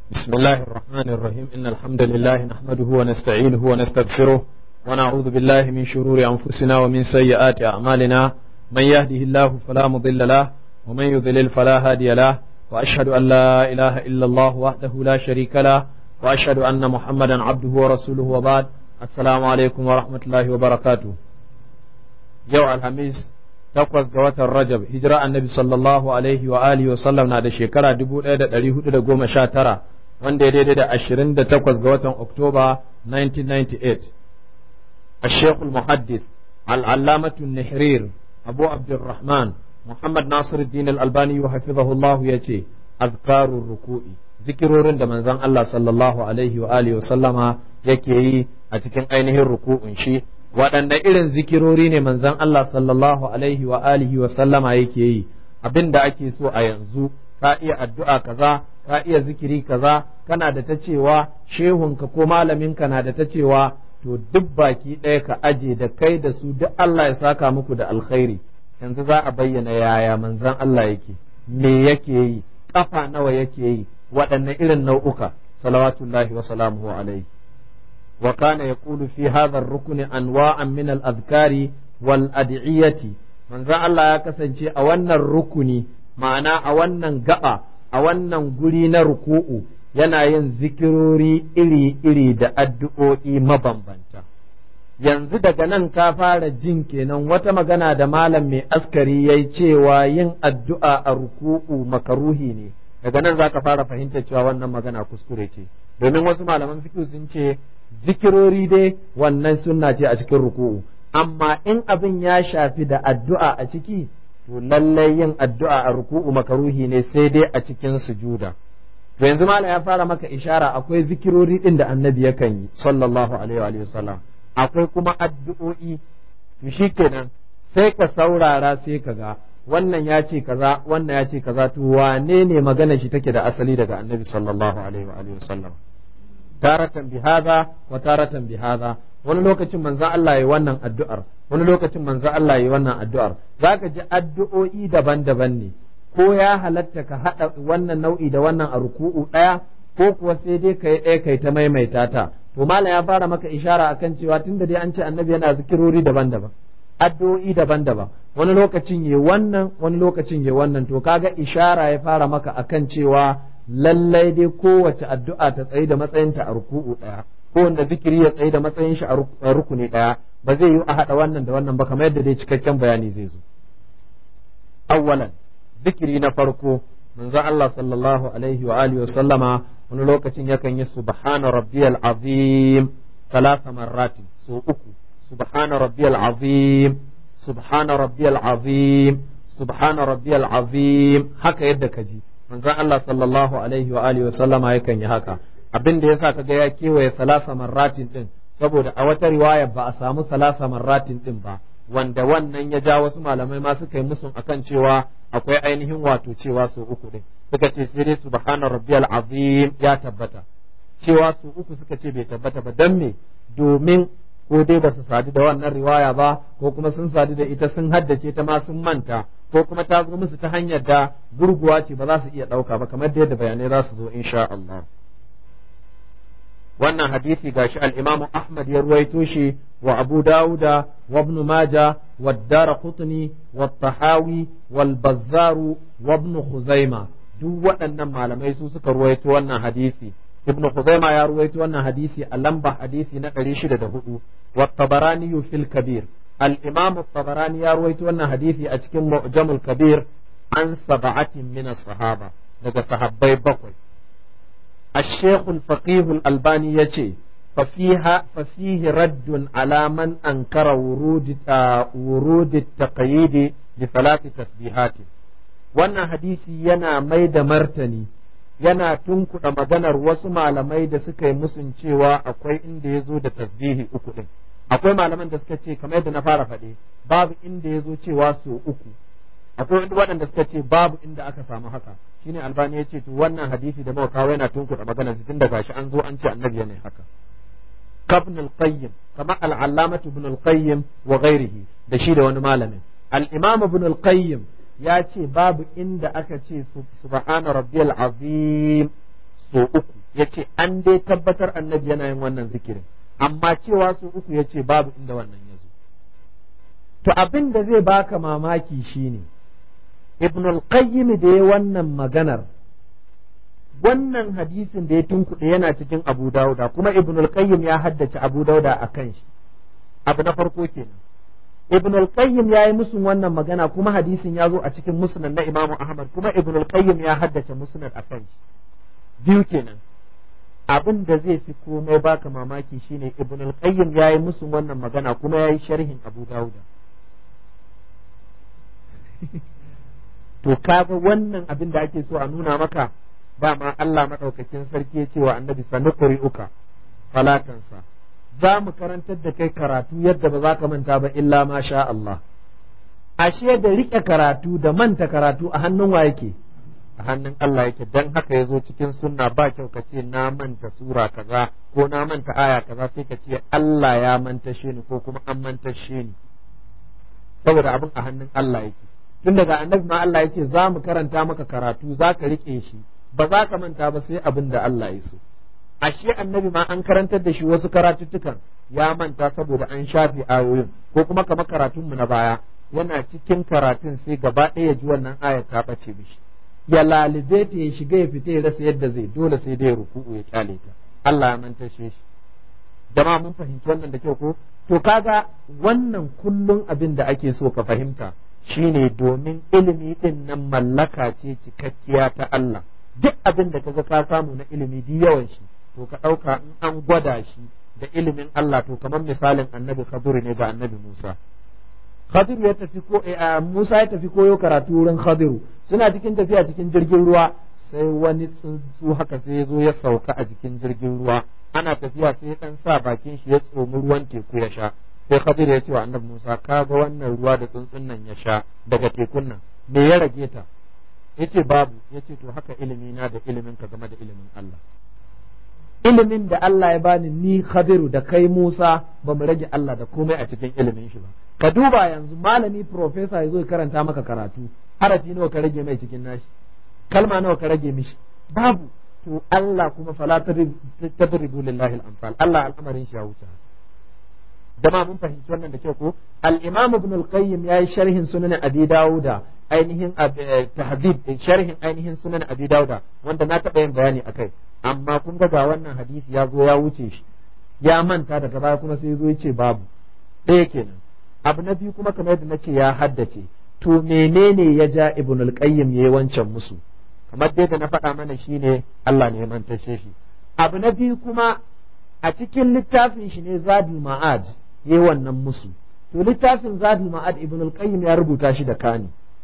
بسم الله الرحمن الرحيم إن الحمد لله نحمده ونستعينه ونستغفره ونعوذ بالله من شرور أنفسنا ومن سيئات أعمالنا من يهده الله فلا مضل له ومن يضلل فلا هادي له وأشهد أن لا إله إلا الله وحده لا شريك له وأشهد أن محمدا عبده ورسوله وبعد السلام عليكم ورحمة الله وبركاته يوم الخميس takwas ga watan Rajab hijira annabi sallallahu alaihi wa alihi wa sallam na da shekara dubu ɗaya da ɗari hudu da goma sha tara wanda ya daidai da ashirin da takwas ga watan Oktoba 1998 الشيخ المحدث العلامة النحرير أبو عبد الرحمن محمد ناصر الدين الألباني حفظه الله يتي أذكار الركوع ذكرورين da manzon Allah sallallahu alaihi wa alihi wa sallama yake yi a cikin ainihin ruku'un shi waɗanne irin zikirori ne manzon Allah sallallahu alaihi wa alihi wa sallama yake yi abin da ake so a yanzu ka iya addu'a kaza ka iya zikiri kaza kana da ta cewa shehunka ko malaminka na da ta cewa to duk baki ɗaya ka aje da kai da su duk Allah ya saka muku da alkhairi yanzu za a bayyana yaya manzon Allah yake me yake yi kafa nawa yake yi waɗanne irin nau'uka salawatullahi wa salamuhu alaihi وكان يقول في هذا الركن أنواعا من الأذكار والأدعية من ذا الله يكسنشي أولا الركن معنى أولا قطع أولا قلين ركوء yana yin zikirori iri-iri da addu'o'i mabambanta. Yanzu daga nan ka fara jin kenan wata magana da malam mai askari ya cewa yin addu'a a ruku'u makaruhi ne, daga nan za ka fara fahimtar cewa wannan magana kuskure ce, domin wasu malaman fikihu sun ce zikirori dai wannan sunna ce a cikin ruku'u amma in abin ya shafi da addu'a a ciki to lallai yin addu'a a ruku'u makaruhi ne sai dai a cikin sujuda to yanzu mala ya fara maka ishara akwai zikirori din da annabi yakan yi sallallahu alaihi wa sallam akwai kuma addu'o'i to shikenan sai ka saurara sai ka ga wannan ya ce kaza wannan ya ce kaza to wane ne magana shi take da asali daga annabi sallallahu alaihi wa sallam taratan bi hadha wa taratan bi hadha wani lokacin manzo Allah yayi wannan addu'ar wani lokacin manzo Allah yayi wannan addu'ar zaka ji addu'o'i daban-daban ne ko ya halatta ka hada wannan nau'i da wannan a ruku'u daya ko kuwa sai dai kai ɗaya kai ta maimaita ta to malam ya fara maka ishara akan cewa tunda dai an ce annabi yana zikirori daban-daban addu'o'i daban-daban wani lokacin yayi wannan wani lokacin yayi wannan to kaga ishara ya fara maka akan cewa lallai dai kowace addu'a ta tsaye da matsayinta a ruku'u ɗaya ko wanda zikiri ya tsaye da matsayin shi a rukuni ɗaya ba zai yi a haɗa wannan da wannan ba kamar yadda dai cikakken bayani zai zo awwalan zikiri na farko manzo Allah sallallahu alaihi wa alihi wa sallama wani lokacin yakan yi subhana rabbiyal azim talata marratin so uku subhana rabbiyal azim subhana rabbiyal azim subhana rabbiyal azim haka yadda ka ji manzon Allah sallallahu alaihi wa alihi wa sallama yakan yi haka abin da yasa kaga ya kewaye salasa marratin din saboda a wata riwaya ba a samu salasa marratin din ba wanda wannan ya ja wasu malamai ma suka yi musun akan cewa akwai ainihin wato cewa su uku din suka ce sai dai subhana rabbiyal azim ya tabbata cewa su uku suka ce bai tabbata ba dan me domin ko dai ba su sadu da wannan riwaya ba ko kuma sun sadu da ita sun haddace ta ma sun manta ko kuma ta zo musu ta hanyar da gurguwa ce ba za su iya ɗauka ba kamar yadda bayanai za su zo insha Allah wannan hadisi gashi al-Imam Ahmad ya ruwaito shi wa Abu Dawuda wa Ibn Majah wa Daraqutni wa Tahawi wal Bazzar wa Ibn Khuzaima duk waɗannan malamai su suka ruwaito wannan hadisi Ibn Khuzaima ya ruwaito wannan hadisi a lamba hadisi na 604 wa Tabarani fil Kabir الإمام الطبراني يروي أن حديثي أتكم معجم الكبير عن سبعة من الصحابة لقى صحابي بقوي الشيخ الفقيه الألباني يتي ففيها ففيه رد على من أنكر ورود ورود التقييد لثلاث تسبيحات wannan hadisi yana mai da martani yana tunkuɗa maganar wasu malamai da suka yi musun cewa akwai inda ya zo da tasbihi uku ɗin akwai malaman da suka ce kamar yadda na fara faɗe babu inda ya zo cewa so uku akwai waɗanda suka ce babu inda aka samu haka shine albani ya ce to wannan hadisi da muka kawo yana tunkuɗa magana tun da gashi an zo an ce annabi yana haka kabn al-qayyim kama al-allamah ibn al-qayyim wa ghairihi da shi da wani malamin al-imam ibn al-qayyim ya ce babu inda aka ce subhana rabbiyal azim so uku ya ce an dai tabbatar annabi yana yin wannan zikirin amma cewa so uku ya ce babu inda wannan ya zo to abin da zai baka mamaki shine ibn al-qayyim da ya wannan maganar wannan hadisin da ya tunkuɗe yana cikin abu dauda kuma ibn al-qayyim ya haddace abu dauda a kan shi abu na farko kenan ibn al-qayyim ya yi musun wannan magana kuma hadisin ya zo a cikin musnad na imamu ahmad kuma ibn al-qayyim ya haddace musnad a kan shi biyu kenan abin da zai fi komai baka mamaki shine ibn al-qayyim ya yi musun wannan magana kuma ya yi sharhin abu dauda to kaga wannan abin da ake so a nuna maka dama Allah maɗaukakin sarki ya ce wa annabi sanu uka falatansa za mu karantar da kai karatu yadda ba za ka manta ba illa ma sha Allah ashe da riƙe karatu da manta karatu a hannun wa yake a hannun Allah yake dan haka ya zo cikin sunna ba kyau ka ce na manta sura kaza ko na manta aya kaza sai ka ce Allah ya manta shi ni ko kuma an manta shi ni saboda abin a hannun Allah yake tun daga annabi ma Allah ya ce za mu karanta maka karatu za ka riƙe shi ba za ka manta ba sai abin da Allah ya so ashe annabi ma an karantar da shi wasu karatuttukan ya manta saboda an shafe ayoyin ko kuma kamar karatun mu na baya yana cikin karatun sai gaba ɗaya ya ji wannan ayar ta ɓace mishi ya lalibe ta ya shiga ya fita ya rasa yadda zai dole sai dai ruku'u ya kyale ta Allah ya manta shi jama'a mun fahimci wannan da kyau ko to kaga wannan kullum abin da ake so ka fahimta shine domin ilimi din nan mallaka ce cikakkiya ta Allah duk abin da kaga ka samu na ilimi duk yawan shi to ka ɗauka in an gwada shi da ilimin Allah to kamar misalin annabi Khadir ne ga annabi Musa Khadir ya tafi ko Musa ya tafi koyo karatu wurin Khadiru suna cikin tafiya cikin jirgin ruwa sai wani tsuntsu haka sai ya zo ya sauka a jikin jirgin ruwa ana tafiya sai dan sa bakin shi ya tsomi ruwan teku ya sha sai Khadir ya ce wa annabi Musa ka ga wannan ruwa da tsuntsun nan ya sha daga tekun nan me ya rage ta yace babu yace to haka ilimi na da ilimin ka game da ilimin Allah ilimin da Allah ya bani ni Khadiru da kai Musa ba mu rage Allah da komai a cikin ilimin shi ba ka duba yanzu malami professor ya zo ya karanta maka karatu harafi nawa ka rage mai cikin nashi kalma nawa ka rage mishi babu to Allah kuma fala tadribu lillahi al-amsal Allah al'amarin shi ya wuce dama mun fahimci wannan da kyau ko al-imam ibn al-qayyim yayi sharhin sunan abi dauda ainihin tahdhib sharhin ainihin sunan abi dauda wanda na taɓa yin bayani akai amma kun ga ga wannan hadisi ya zo ya wuce shi ya manta daga baya kuma sai zo ya ce babu ɗaya kenan abu na biyu kuma kamar yadda na ce ya haddace to menene ya ja ibn al-qayyim yayi wancan musu kamar dai da na faɗa mana shine Allah ne ya mantashe shi abu na biyu kuma a cikin littafin shi ne zadul ma'ad yayi wannan musu to littafin zadul ma'ad ibn al-qayyim ya rubuta shi da kani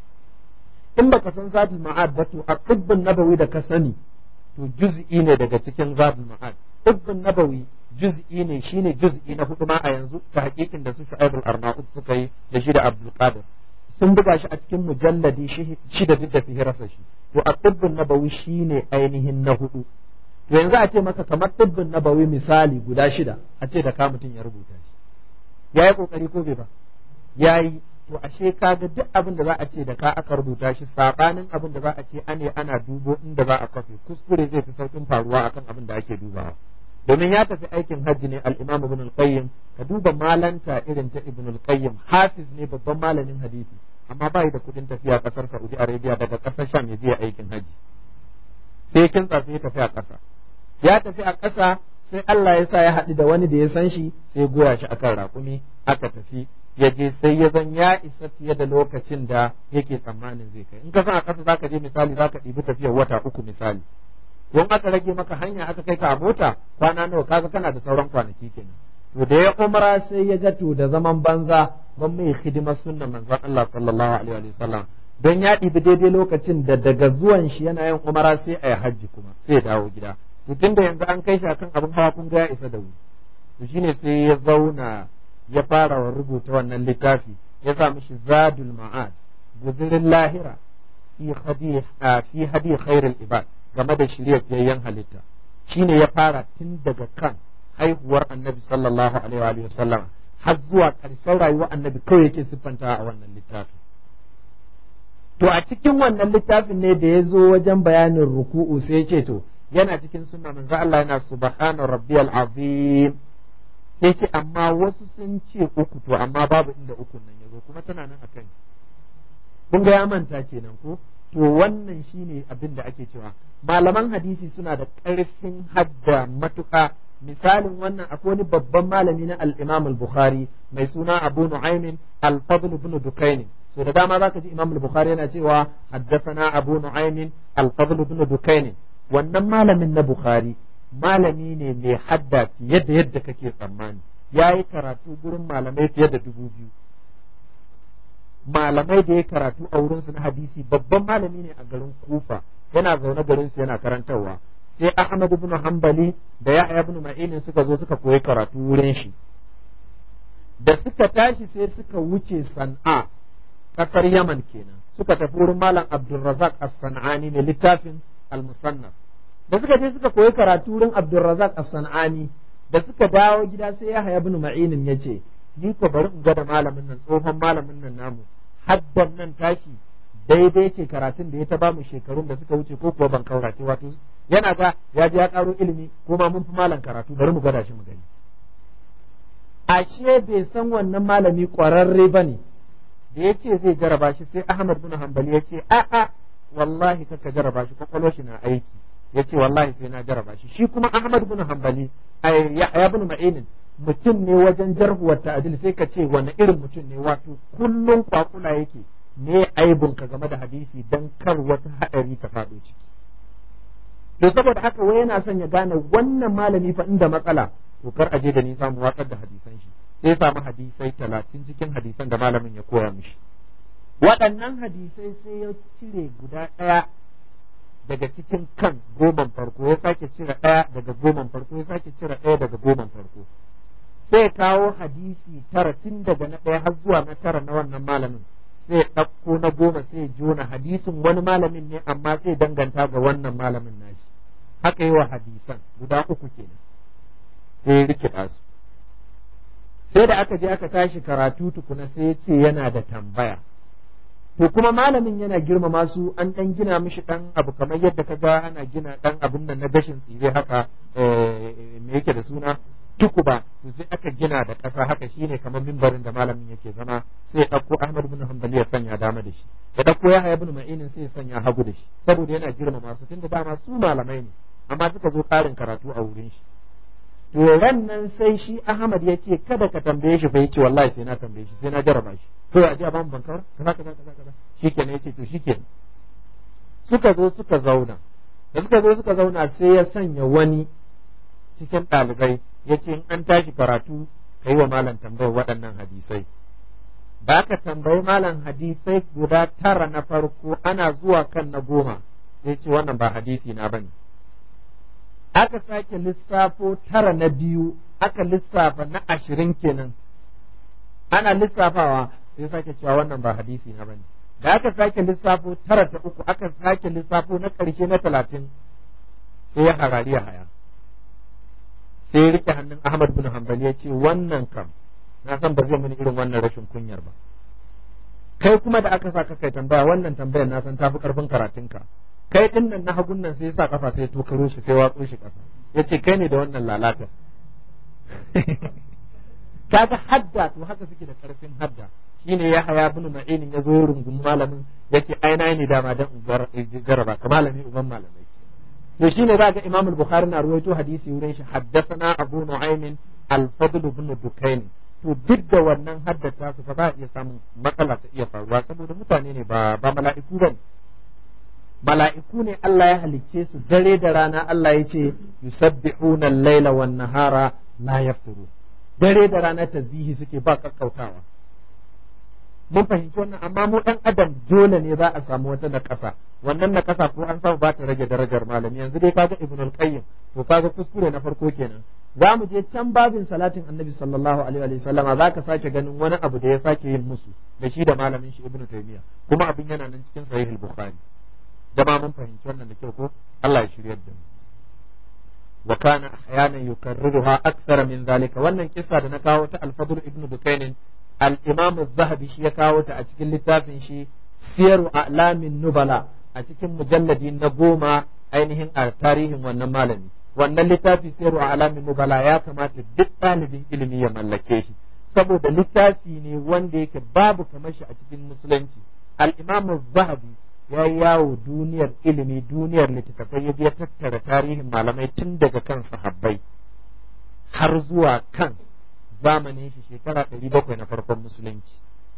in baka san zadul ma'ad ba to a tibbin nabawi da ka sani to juz'i ne daga cikin zadul ma'ad tibbin nabawi juz'i ne shine juz'i na hudu ma a yanzu ta hakikin da su Shu'aib al-Arnaud suka yi da shi da Abdul Qadir sun buga shi a cikin mujalladi shida duk da fihirarsa shi to a tibbin nabawi shine ainihin na hudu to yanzu a ce maka kamar tibbin nabawi misali guda shida a ce da ka mutum ya rubuta shi yayi kokari ko bai ba yayi to ashe kaga duk abin da za a ce da ka aka rubuta shi sabanin abin da za a ce ane ana dubo inda za a kafe kuskure zai fi saukin faruwa akan abin da ake dubawa domin ya tafi aikin hajji ne al-Imam Ibn al-Qayyim ka duba malanta irin ta Ibn al-Qayyim hafiz ne babban malamin hadisi amma bai da kudin tafiya kasar Saudi Arabia daga kasar Sham ya je aikin hajji sai kin tsafe ya tafi a ƙasa ya tafi a ƙasa sai Allah ya sa ya haɗu da wani da ya san shi sai goya shi akan raƙumi aka tafi ya je sai ya zan ya isa fiye da lokacin da yake tsammanin zai kai in ka san a ƙasa zaka je misali zaka ɗibi tafiyar wata uku misali don aka rage maka hanya aka kai ka a mota kwana nawa kaga kana da sauran kwanaki kenan to da ya umra sai ya ga to da zaman banza ban mai hidimar sunnan manzon Allah sallallahu alaihi wa sallam don ya ɗibi daidai lokacin da daga zuwan shi yana yin umara sai a yi hajji kuma sai ya dawo gida to tunda yanzu an kai shi akan abin hawa kun ga ya isa da wuri to shine sai ya zauna ya fara wa rubuta wannan littafi ya sa mishi zadul ma'ad guzurin lahira fi hadi fi hadi khairul ibad game da shirya fiyayyen halitta shine ya fara tun daga kan haihuwar annabi sallallahu alaihi wa sallam har zuwa ƙarshen rayuwar annabi kawai yake siffanta a wannan littafin to a cikin wannan littafin ne da ya zo wajen bayanin ruku'u sai ya ce to yana cikin sunna manzo Allah yana subhana rabbiyal azim sai ce amma wasu sun ce uku to amma babu inda ukun nan yazo kuma tana nan akan shi kun ga ya manta kenan ko to wannan shine abin da ake cewa malaman hadisi suna da ƙarfin hadda matuƙa misalin wannan akwai wani babban malami na al-Imam al-Bukhari mai suna Abu Nu'aym al-Fadl ibn Dukayn so da dama zaka ji Imam al-Bukhari yana cewa haddathana Abu Nu'aym al-Fadl ibn Dukayn wannan malamin na Bukhari malami ne mai hadda fiye da yadda kake tsammani yayi karatu gurin malamai fiye da dubu biyu malamai da ya karatu a wurinsu na hadisi babban malami ne a garin Kufa yana zaune garin su yana karantarwa sai Ahmad ibn Hanbali da Yahya ibn Ma'in suka zo suka koyi karatu wurin shi da suka tashi sai suka wuce San'a kasar Yaman kenan suka tafi wurin Malam Abdulrazak As-San'ani ne littafin Al-Musannaf da suka je suka koyi karatu wurin Abdulrazak As-San'ani da suka dawo gida sai Yahya ibn Ma'in ya ce ni ko bari in gwada malamin nan tsohon malamin nan namu haddan nan tashi daidai ce karatun da ya ta bamu shekarun da suka wuce ko kuwa ban kaurace wato yana ga ya je ya karo ilimi ko ma mun fi malam karatu bari mu gwada shi mu gani ashe bai san wannan malami kwararre bane da ya ce zai jaraba shi sai Ahmad bin Hanbali ya ce a'a wallahi kaka jaraba shi kwakwalwar shi na aiki ya ce wallahi sai na jaraba shi shi kuma Ahmad bin Hanbali ya bin Ma'inin mutum ne wajen jarhuwar ta'adil sai ka ce wani irin mutum ne wato kullum kwakula yake me aibun ka game da hadisi dan kar wata haɗari ta faɗo ciki to saboda haka wai yana son ya gane wannan malami fa inda matsala to kar aje da nisa mu watsar da hadisan shi sai samu hadisai talatin cikin hadisan da malamin ya koya mishi waɗannan hadisai sai ya cire guda ɗaya daga cikin kan goman farko ya sake cire ɗaya daga goman farko ya sake cire ɗaya daga goman farko sai kawo hadisi tara tun daga na ɗaya har zuwa na tara na wannan malamin sai ɗauko na goma sai jona hadisin wani malamin ne amma sai danganta ga wannan malamin nashi haka yi wa hadisan guda uku kenan sai rikida su sai da aka je aka tashi karatu tukuna sai ce yana da tambaya to kuma malamin yana girmama su an dan gina mishi dan abu kamar yadda ka ga ana gina dan abin nan na gashin tsire haka me yake da suna tukuba to sai aka gina da ƙasa haka shine kamar mimbarin da malamin yake zama sai ya ɗauko Ahmad bin Hanbali ya sanya dama da shi ya ɗauko Yahya ibn Ma'inin sai ya sanya hagu da shi saboda yana girmama su tunda dama su malamai ne amma suka zo ƙarin karatu a wurin shi to ran nan sai shi Ahmad ya ce kada ka tambaye shi fa yace wallahi sai na tambaye shi sai na jaraba shi to a ji a bamu bankar kaza kaza kaza kaza shikenan yace to shikenan suka zo suka zauna da suka zo suka zauna sai ya sanya wani cikin ɗalibai ya ce in an tashi karatu ka yi wa malam tambayar waɗannan hadisai ba ka tambayi malam hadisai guda tara na farko ana zuwa kan na goma sai ce wannan ba hadisi na bane aka sake lissafo tara na biyu aka lissafa na ashirin kenan ana lissafawa sai sake cewa wannan ba hadisi na bane da aka sake lissafo tara ta uku aka sake lissafo na ƙarshe na talatin sai ya harari ya haya sai ya rike hannun Ahmad bin Hanbali ya ce wannan kam na san ba zai mini irin wannan rashin kunyar ba kai kuma da aka saka kai tambaya wannan tambayar na san tafi karfin karatunka kai din nan na hagun nan sai ya sa kafa sai ya tokaro shi sai watso shi kasa ya ce kai ne da wannan lalata kaga hadda to haka suke da karfin hadda shine ya haya bin ma'inin ya zo rungun malamin yace ai na ne dama dan jaraba ka malami uban malamai to shine za ga Imam al-Bukhari na ruwaito hadisi wurin shi haddathana Abu Nu'aym al-Fadl ibn Dukayn to duk da wannan haddata su fa za a iya samun matsala ta iya faruwa saboda mutane ne ba ba mala'iku bane mala'iku ne Allah ya halicce su dare da rana Allah ya ce yusabbihuna al-laila wan nahara la yafturu dare da rana tasbihi suke ba kakkautawa mun fahimci wannan amma mu dan adam dole ne za a samu wata na ƙasa wannan na ƙasa ko an samu ba ta rage darajar malami yanzu dai kaga ibn al-qayyim to kaga kuskure na farko kenan za mu je can babin salatin annabi sallallahu alaihi wa sallama za ka sake ganin wani abu da ya sake yin musu da shi da malamin shi ibn taymiya kuma abin yana nan cikin sahih al-bukhari jama mun fahimci wannan da kyau ko Allah ya shiryar da mu wa kana ahyanan yukarriruha akthara min zalika wannan kissa da na kawo ta al-fadl ibn dukainin al-imam az-zahabi shi ya kawo ta a cikin littafin shi siyaru a'lamin nubala a cikin mujalladi na goma ainihin a tarihin wannan malami wannan littafi sayarwa alamin nubala ya kamata duk ɗalibin ilimi ya mallake shi saboda littafi ne wanda yake babu kamar shi a cikin musulunci al-imam zahabi ya yi yawo duniyar ilimi duniyar littattafai ya biya tattara tarihin malamai tun daga kan sahabbai har zuwa kan zamanin shi shekara ɗari bakwai na farkon musulunci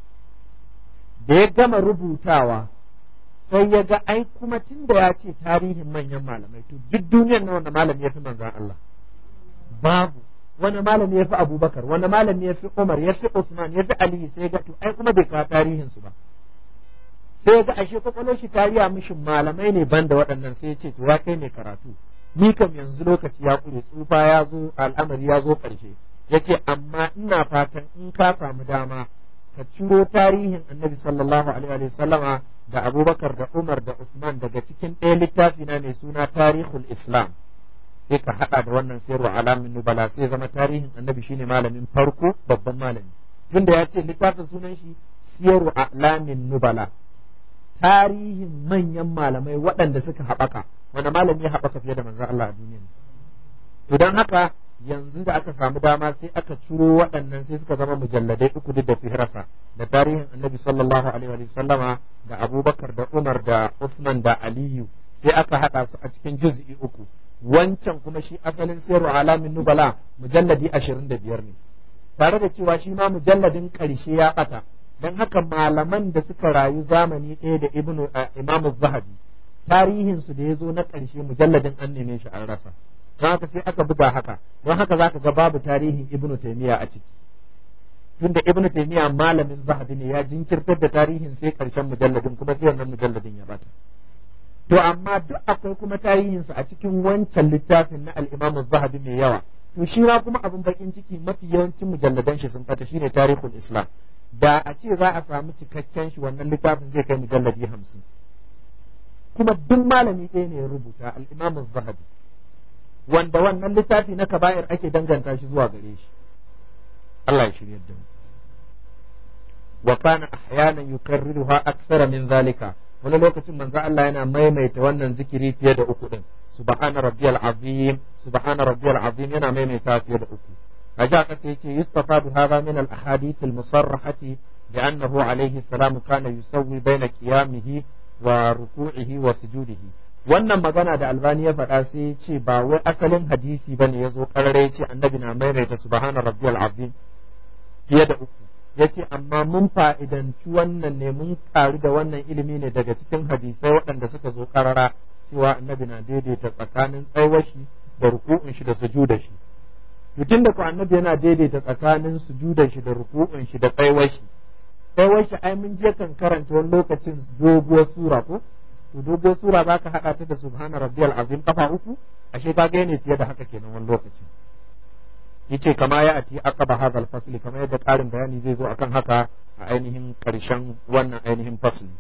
da ya gama rubutawa sai ya ga ai kuma tun da ya ce tarihin manyan malamai to duk duniyar na wanda malami ya fi manzan Allah babu wani malami ya fi abubakar wani malami ya fi umar ya fi usman ya fi aliyu sai ga to ai kuma bai kawo tarihin su ba sai ga ashe kwakwalwar shi tariya mishi malamai ne banda waɗannan sai ya ce to ya kai ne karatu ni kam yanzu lokaci ya kure tsufa ya zo al'amari ya zo ƙarshe yace amma ina fatan in ka samu dama ka ciro tarihin annabi sallallahu alaihi wa sallama da abubakar da umar da usman daga cikin ɗaya littafi na mai suna tarihul islam sai ka haɗa da wannan sayarwa alamin nubala sai zama tarihin annabi shine malamin farko babban malami tunda ya ce littafin sunan shi siyarwa alamin nubala tarihin manyan malamai waɗanda suka haɓaka wanda malami ya haɓaka fiye da manzo Allah a duniya to don haka yanzu da aka samu dama sai aka ciro waɗannan sai suka zama mujalladai uku duk da fihrasa da tarihin annabi sallallahu alaihi wa sallama da abubakar da umar da usman da aliyu sai aka haɗa su a cikin juz'i uku wancan kuma shi asalin sayarwa alamin nubala mujalladi ashirin da biyar ne tare da cewa shi ma mujalladin ƙarshe ya ɓata don haka malaman da suka rayu zamani ɗaya da ibnu imamu zahabi tarihinsu da ya zo na ƙarshe mujalladin an neme shi an rasa don haka sai aka buga haka don haka za ka ga babu tarihin ibnu taimiya a ciki tunda ibnu taimiya malamin zahabi ne ya jinkirtar da tarihin sai ƙarshen mujalladin kuma sai wannan mujalladin ya bata to amma duk akwai kuma tarihinsa a cikin wancan littafin na al-imam zahabi mai yawa to shi ma kuma abin bakin ciki mafi yawancin mujalladan shi sun fata shine tarihul islam da a ce za a samu cikakken shi wannan littafin zai kai mujalladi hamsin kuma duk malami ɗaya ne ya rubuta al-imam zahabi wanda wannan littafi na kaba'ir ake danganta shi zuwa gare shi Allah ya shirya da mu wa kana ahyana yukarriruha akthara min zalika wani lokacin manzo Allah yana maimaita wannan zikiri fiye da uku din subhana rabbiyal azim subhana rabbiyal azim yana maimaita fiye da uku kaja kasa yace yustafadu hadha min al ahadith al musarrahati بأنه عليه السلام كان يسوي بين قيامه وركوعه وسجوده wannan magana da albani ya faɗa sai ya ce ba wai asalin hadisi bane ya zo ƙarare ya ce annabi na maimaita subhana rabbiyal azim fiye da uku ya ce amma mun fa'idanci wannan ne mun ƙaru da wannan ilimi ne daga cikin hadisai waɗanda suka zo ƙarara cewa annabi na daidaita tsakanin tsaiwashi da ruku'un shi da sujuda shi tun da ku annabi yana daidaita tsakanin sujuda shi da ruku'un shi da tsaiwashi tsaiwashi ai mun je kan karanta wani lokacin doguwar sura ko to doguwar sura za ka haɗa ta da subhana rabbiyal azim kafa uku ashe ka ga ne fiye da haka kenan wani lokacin yace kama ya ati aqaba hadha al-fasl kamar yadda ƙarin bayani zai zo akan haka a ainihin ƙarshen wannan ainihin fasli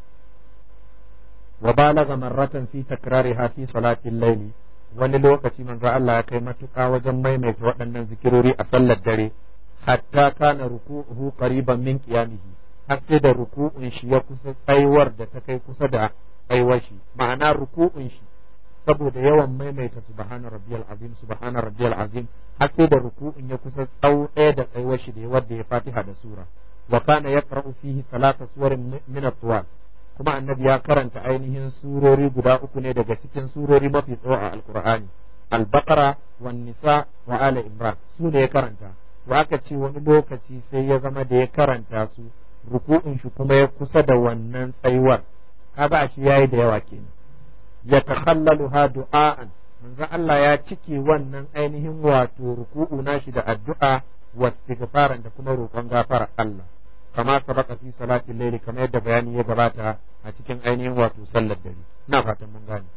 wa balagha marratan fi takrariha fi salati al-layl wani lokaci manzo Allah ya kai matuƙa wajen maimaita waɗannan zikirori a sallar dare hatta kana ruku'uhu qariban min qiyamihi har sai da ruku'un shi ya kusa tsaiwar da ta kai kusa da tsaiwar shi ma'ana ruku'un shi saboda yawan maimaita subhana rabbiyal azim subhana rabbiyal azim har sai da ruku'un ya kusa tsawo ɗaya da tsayuwar shi da ya wadda ya fatiha da sura wa kana yaqra'u fihi salata suwarin min at kuma annabi ya karanta ainihin surori guda uku ne daga cikin surori mafi tsawo a alqur'ani al-baqara wan nisa wa ala imran su ne ya karanta to aka ce wani lokaci sai ya zama da ya karanta su ruku'un shi kuma ya kusa da wannan tsayuwar kaga shi yayi da yawa kenan ya takhallaluha du'a'an manzo Allah ya cike wannan ainihin wato ruku'u nashi da addu'a wa istighfaran da kuma roƙon gafara Allah kama sabaka fi salatin layli kamar yadda bayani ya gabata a cikin ainihin wato sallar dare ina fatan mun gane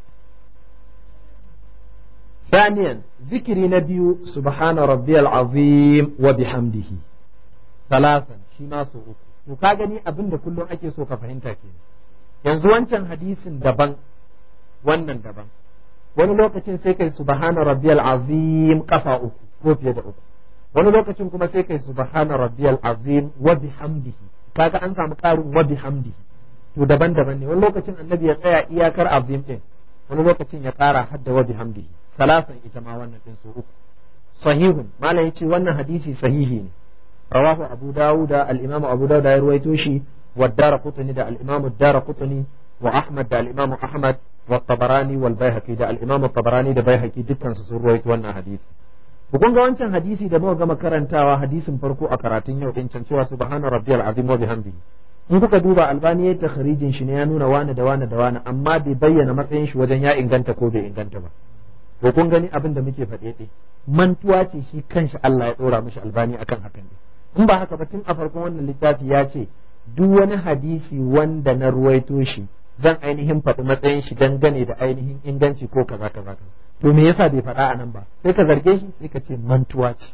ثانيا ذكر نبي سبحان ربي العظيم وبحمده ثلاثا شما سوء to ka gani abin da kullum ake so ka fahimta ke yanzu wancan hadisin daban wannan daban wani lokacin sai kai subhana rabbiyal azim kafa uku ko fiye da uku wani lokacin kuma sai kai subhana rabbiyal azim wa bihamdihi kaga an samu karin wa bihamdihi to daban-daban ne wani lokacin annabi ya tsaya iyakar azim din wani lokacin ya ƙara hadda wa bihamdihi salasan ita ma wannan din su uku sahihun malam yace wannan hadisi sahihi ne rawahu abu dawuda al-imamu abu dawuda ya ruwaito shi wa daraqutni da al-imamu daraqutni wa ahmad da al-imamu ahmad wa tabarani wal baihaqi da al-imamu tabarani da baihaqi dukkan su sun ruwaito wannan hadisi ku kun ga wancan hadisi da muka gama karantawa hadisin farko a karatun yau din can cewa subhana rabbiyal azim wa bihamdihi in kuka duba albani ya takharijin shi ne ya nuna wani da wani da wani amma bai bayyana matsayin shi wajen ya inganta ko bai inganta ba ko kun gani abin da muke faɗe ɗe mantuwa ce shi kanshi Allah ya ɗora mishi albani akan hakan ne in ba haka ba tun a farkon wannan littafi ya ce duk wani hadisi wanda na ruwaito shi zan ainihin faɗi matsayin shi dangane da ainihin inganci ko kaza kaza kaza to me yasa bai faɗa a nan ba sai ka zarge shi sai ka ce mantuwa ce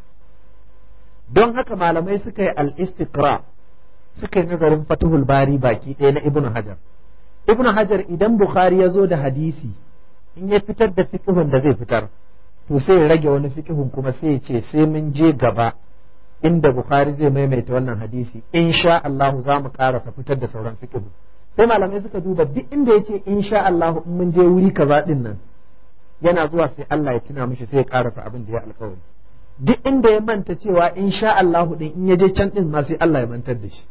don haka malamai suka yi al-istiqra suka yi nazarin fatuhul bari baki ɗaya na ibnu hajar ibnu hajar idan bukhari ya zo da hadisi in ya fitar da fiqhun da zai fitar to sai ya rage wani fiqhun kuma sai ya ce sai mun je gaba inda bukhari zai maimaita wannan hadisi insha Allah za mu karasa fitar da sauran fiqhu sai malamai suka duba duk inda ya ce insha Allah in mun je wuri kaza din nan yana zuwa sai Allah ya tuna mishi sai ya karasa abin da ya alkawari duk inda ya manta cewa insha Allah din in ya je can din ma sai Allah ya mantar da shi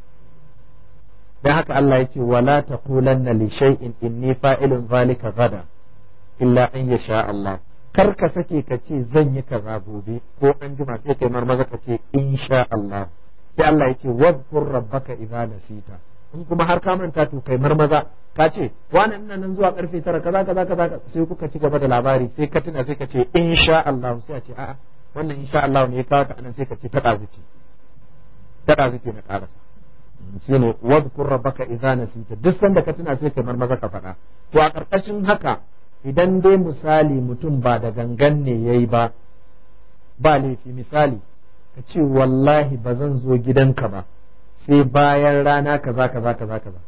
dan haka Allah ya ce wala taqulanna li shay'in inni fa'ilun zalika gada illa an yasha Allah kar ka sake ka ce zan yi kaza gobe ko an jima sai kai marmaza ka ce insha Allah sai Allah ya ce wadhkur rabbaka idza nasita in kuma har ka manta to kai marmaza ka ce wani ina nan zuwa karfe tara kaza kaza kaza sai kuka ci gaba da labari sai ka tuna sai ka ce insha Allah sai a ce a'a wannan insha Allah ne ya kawo ka anan sai ka ce ta ɗazuci ta ɗazuci na ƙarasa shine wadhkur rabbaka idza nasita duk sanda ka tuna sai kai marmaza ka faɗa to a ƙarƙashin haka idan dai misali mutum ba da gangan ne ya yi ba ba laifi misali ka ce wallahi ba zan zo gidanka ba sai bayan rana kaza kaza kaza kaza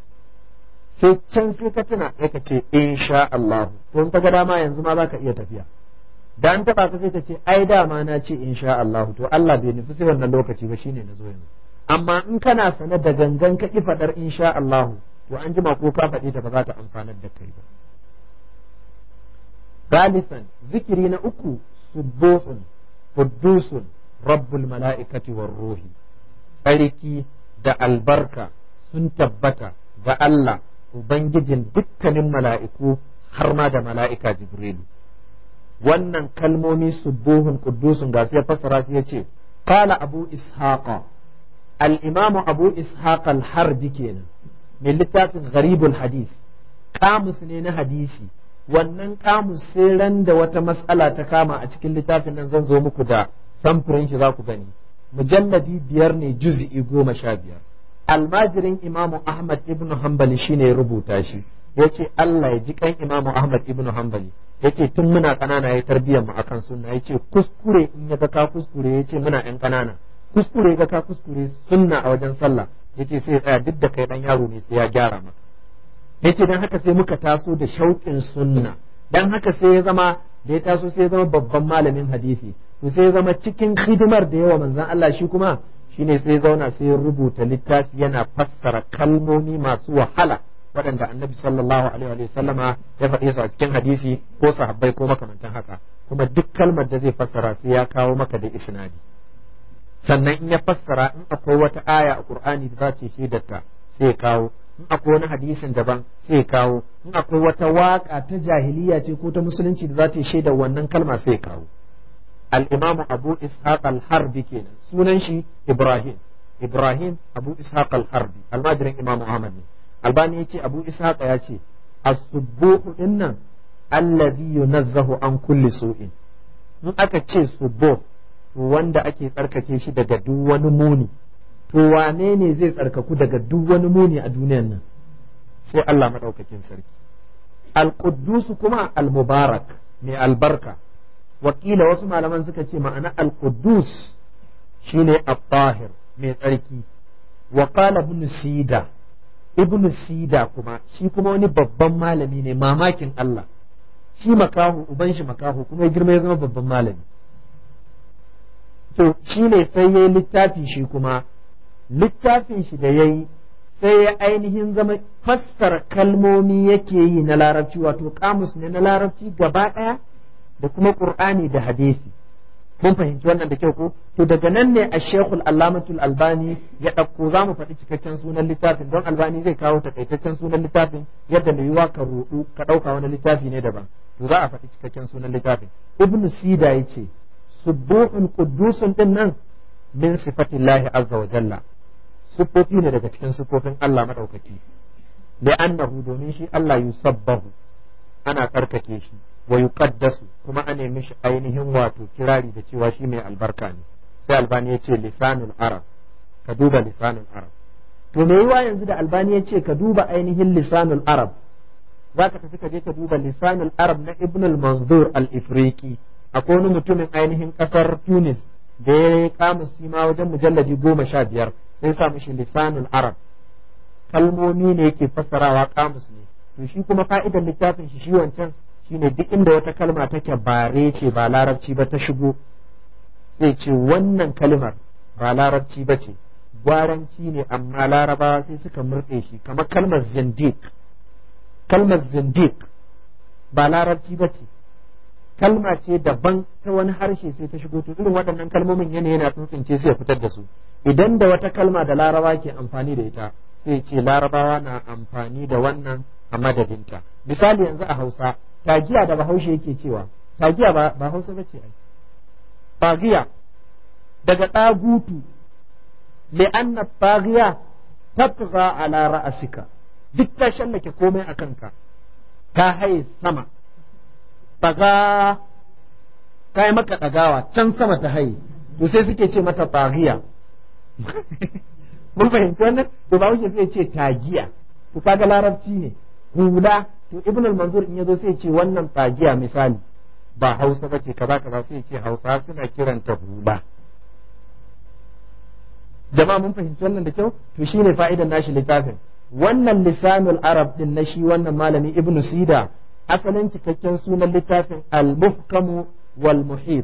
sai can sai ka tuna sai ka ce insha Allah to in ka ga dama yanzu ma zaka iya tafiya da an taba ka sai ka ce ai dama na ce insha Allah to Allah bai nufi sai wannan lokaci ba shine na zo yanzu amma in kana sane da gangan ka ki fadar insha Allah to an jima ko ka faɗi ta ba za ta amfanar da kai ba ثالثا ذكري نأكو سبوح قدوس رب الملائكة والروح أريكي دا البركة سنتبتا دا الله وبنجدين دكا ملائكو حرما دا ملائكة جبريل wannan kalmomi subuhun quddusun ga sai fassara sai yace qala abu ishaqa al-imam abu ishaq al-harbi kenan mai littafin gharibul hadith kamus ne na hadisi wannan kamus sai ran da wata matsala ta kama a cikin littafin nan zan zo muku da samfurin shi za ku gani mujalladi biyar ne juz'i goma sha biyar almajirin imamu ahmad ibnu hanbali shine ya rubuta shi yace Allah ya ji kan imamu ahmad ibnu hanbali yace tun muna kanana ya tarbiyyar mu akan sunna yace kuskure in ya ga ka kuskure yace muna yan kanana kuskure ga ka kuskure sunna a wajen sallah yace sai ya tsaya duk da kai dan yaro ne sai ya gyara maka yace dan haka sai muka taso da shauƙin sunna dan haka sai ya zama da ya taso sai ya zama babban malamin hadisi to sai ya zama cikin hidimar da yawa manzon Allah shi kuma shine sai ya zauna sai ya rubuta littafi yana fassara kalmomi masu wahala waɗanda annabi sallallahu alaihi wa sallama ya faɗe su a cikin hadisi ko sahabbai ko makamantan haka kuma duk kalmar da zai fassara sai ya kawo maka da isnadi sannan in ya fassara in akwai wata aya a qur'ani da za ta shaidarta sai ya kawo in akwai wani hadisin daban sai kawo in akwai wata waka ta jahiliya ce ko ta musulunci da za ta shaida wannan kalma sai kawo al-imamu abu ishaq al-harbi kenan sunan shi ibrahim ibrahim abu ishaq al-harbi almajirin imamu ahmad ne albani yace abu ishaq ya ce as-subbuhu dinnan alladhi yunazzahu an kulli su'in in aka ce subbuh to wanda ake tsarkake shi daga duk wani muni to wane ne zai tsarkaku daga duk wani muni a duniyan nan sai Allah maɗaukakin sarki al-quddus kuma al-mubarak mai albarka wakila wasu malaman suka ce ma'ana al-quddus shine at-tahir mai tsarki wa qala ibn sida ibn sida kuma shi kuma wani babban malami ne mamakin Allah shi makahu uban shi makahu kuma ya girma ya zama babban malami to shi ne sai ya yi littafi shi kuma littafin shi da ya yi sai ya ainihin zama fassara kalmomi yake yi na larabci wato kamus ne na larabci gaba ɗaya da kuma qur'ani da hadisi mun fahimci wannan da kyau ko to daga nan ne a shekul allamatul albani ya ɗauko za mu faɗi cikakken sunan littafin don albani zai kawo takaitaccen sunan littafin yadda mai yiwa ka ruɗu ka ɗauka wani littafi ne daban to za a faɗi cikakken sunan littafin ibnu sida ya ce subuhun quddusun din nan min sifatillahi azza wa jalla siffofi ne daga cikin siffofin Allah madaukaki li'annahu domin shi Allah yusabbahu ana karkake shi wa yuqaddasu kuma a nemi shi ainihin wato kirari da cewa shi mai albarka ne sai albani ya ce lisanul arab ka duba lisanul arab to me yiwa yanzu da albani ya ce ka duba ainihin lisanul arab za ka tafi ka je ka duba lisanul arab na ibn al-manzur al-ifriqi akwai wani mutumin ainihin kasar tunis da ya kama sima wajen mujalladi goma sha biyar sai sa mishi lisanul arab kalmomi ne yake fassarawa kamus ne to shi kuma fa'idar littafin shi shi wancan shine duk inda wata kalma take bare ce ba larabci ba ta shigo sai ce wannan kalmar ba larabci ba ce gwaranci ne amma larabawa sai suka murɗe shi kamar kalmar zindiq kalmar zindiq ba larabci ba ce kalma ce daban ta wani harshe sai ta shigo to irin waɗannan kalmomin yana yana tsuntsince sai ya fitar da su idan da wata kalma da laraba ke amfani da ita sai ce larabawa na amfani da wannan a madadinta misali yanzu a hausa tagiya da bahaushe yake cewa tagiya ba, ba hausa ba ce ai tagiya daga ɗagutu li'anna tagiya tabqa ala ra'asika duk ta shallake komai a kanka ta haye sama taga ta yi maka ɗagawa can sama ta haye to sai suke ce mata tagiya mun fahimci wannan to ba wuce sai ce tagiya to kaga larabci ne hula to ibn al-manzur in yazo sai ce wannan tagiya misali ba hausa ba ce kaza kaza sai ce hausa suna kiranta hula jama'a mun fahimci wannan da kyau to shine fa'idan nashi littafin wannan lisanul arab din na shi wannan malami ibn sida asalin cikakken sunan littafin al-muhkamu wal muhit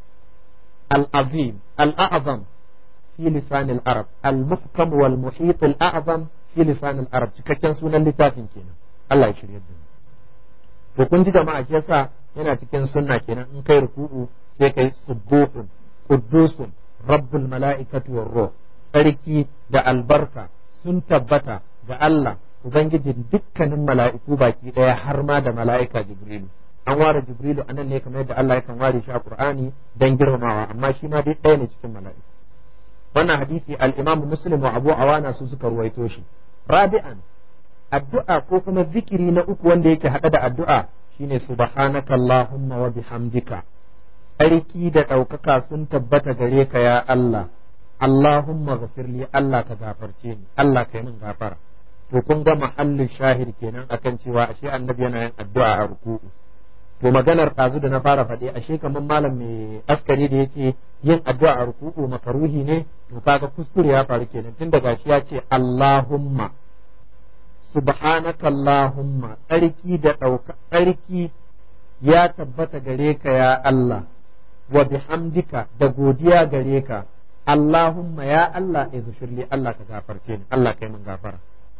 al-azim al-a'zam في لسان العرب المحكم والمحيط الأعظم في لسان العرب cikakken sunan littafin kenan Allah ya shirye da to kun ji jama'a shi yasa yana cikin sunna kenan in kai ruku'u sai kai subuhun quddusun rabbul mala'ikati war ruh sarki da albarka sun tabbata ga Allah ubangijin dukkanin mala'iku baki daya har ma da mala'ika jibrilu an ware jibrilu anan ne kamar yadda Allah yakan ware shi a Qur'ani dan girmamawa amma shi ma dai ɗaya ne cikin mala'iku wannan hadisi al-Imam Muslim wa Abu Awana su suka ruwaito shi rabi'an addu'a ko kuma zikiri na uku wanda yake hada da addu'a shine subhanaka allahumma wa bihamdika sarki da ɗaukaka sun tabbata gare ka ya Allah Allahumma ghafirli Allah ka gafarce ni Allah ka yi min gafara to kun ga mahallin shahid kenan akan cewa ashe annabi yana yin addu'a a ruku'u to maganar ɗazu da na fara faɗi ashe kamar malam mai askari da yake yin addu'a a ruku'u makaruhi ne to kaga kuskure ya faru kenan tun daga shi ya ce Allahumma subhanaka Allahumma tsarki da ɗauka tsarki ya tabbata gare ka ya Allah wa bihamdika da godiya gare ka Allahumma ya Allah izfirli Allah ka gafarce ni Allah kai min gafara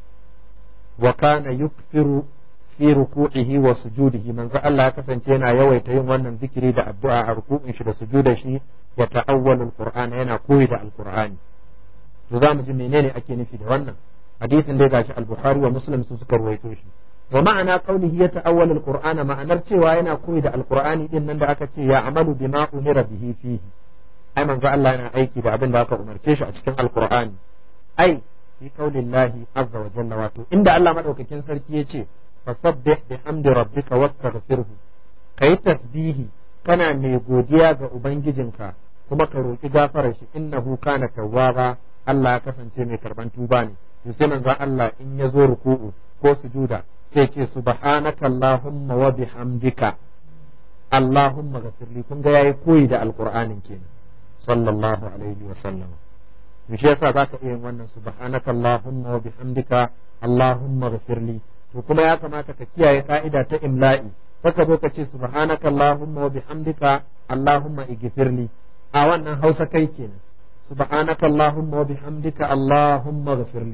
wa kana yukfiru fi ruku'ihi wa sujudihi manzo Allah ya kasance yana yawaita yin wannan zikiri da addu'a a ruku'in shi da sujudar shi ya ta'awwalul qur'ana yana koyi da alqur'ani to zamu ji menene ake nufi da wannan hadisin dai gashi al-bukhari wa muslim su suka ruwaito shi wa ma'ana qawlihi ya ta'awwalul qur'ana ma'anar cewa yana koyi da alqur'ani din nan da aka ce ya amalu bima umira bihi fihi ai manzo Allah yana aiki da abin da aka umarce shi a cikin alqur'ani ai fi qaulillahi azza wa jalla wato inda Allah madaukakin sarki ya ce fasabbih bihamdi rabbika wastaghfirhu kai tasbihi kana mai godiya ga ubangijinka kuma ka roki gafarar shi innahu kana tawwaba Allah ya kasance mai karban tuba ne to sai manzo Allah in ya zo ruku'u ko sujuda sai ce subhanaka allahumma wa bihamdika allahumma ghafirli kun ga yayi koyi da alqur'anin kenan sallallahu alaihi wa sallam to shi yasa zaka iya yin wannan subhanaka allahumma wa bihamdika allahumma ghafirli to kuma ya kamata ka kiyaye ka'ida ta imla'i saka zo ka ce subhanaka allahumma wa bihamdika allahumma ighfirli a wannan hausa kai kenan subhanaka allahumma wa bihamdika allahumma ghfirli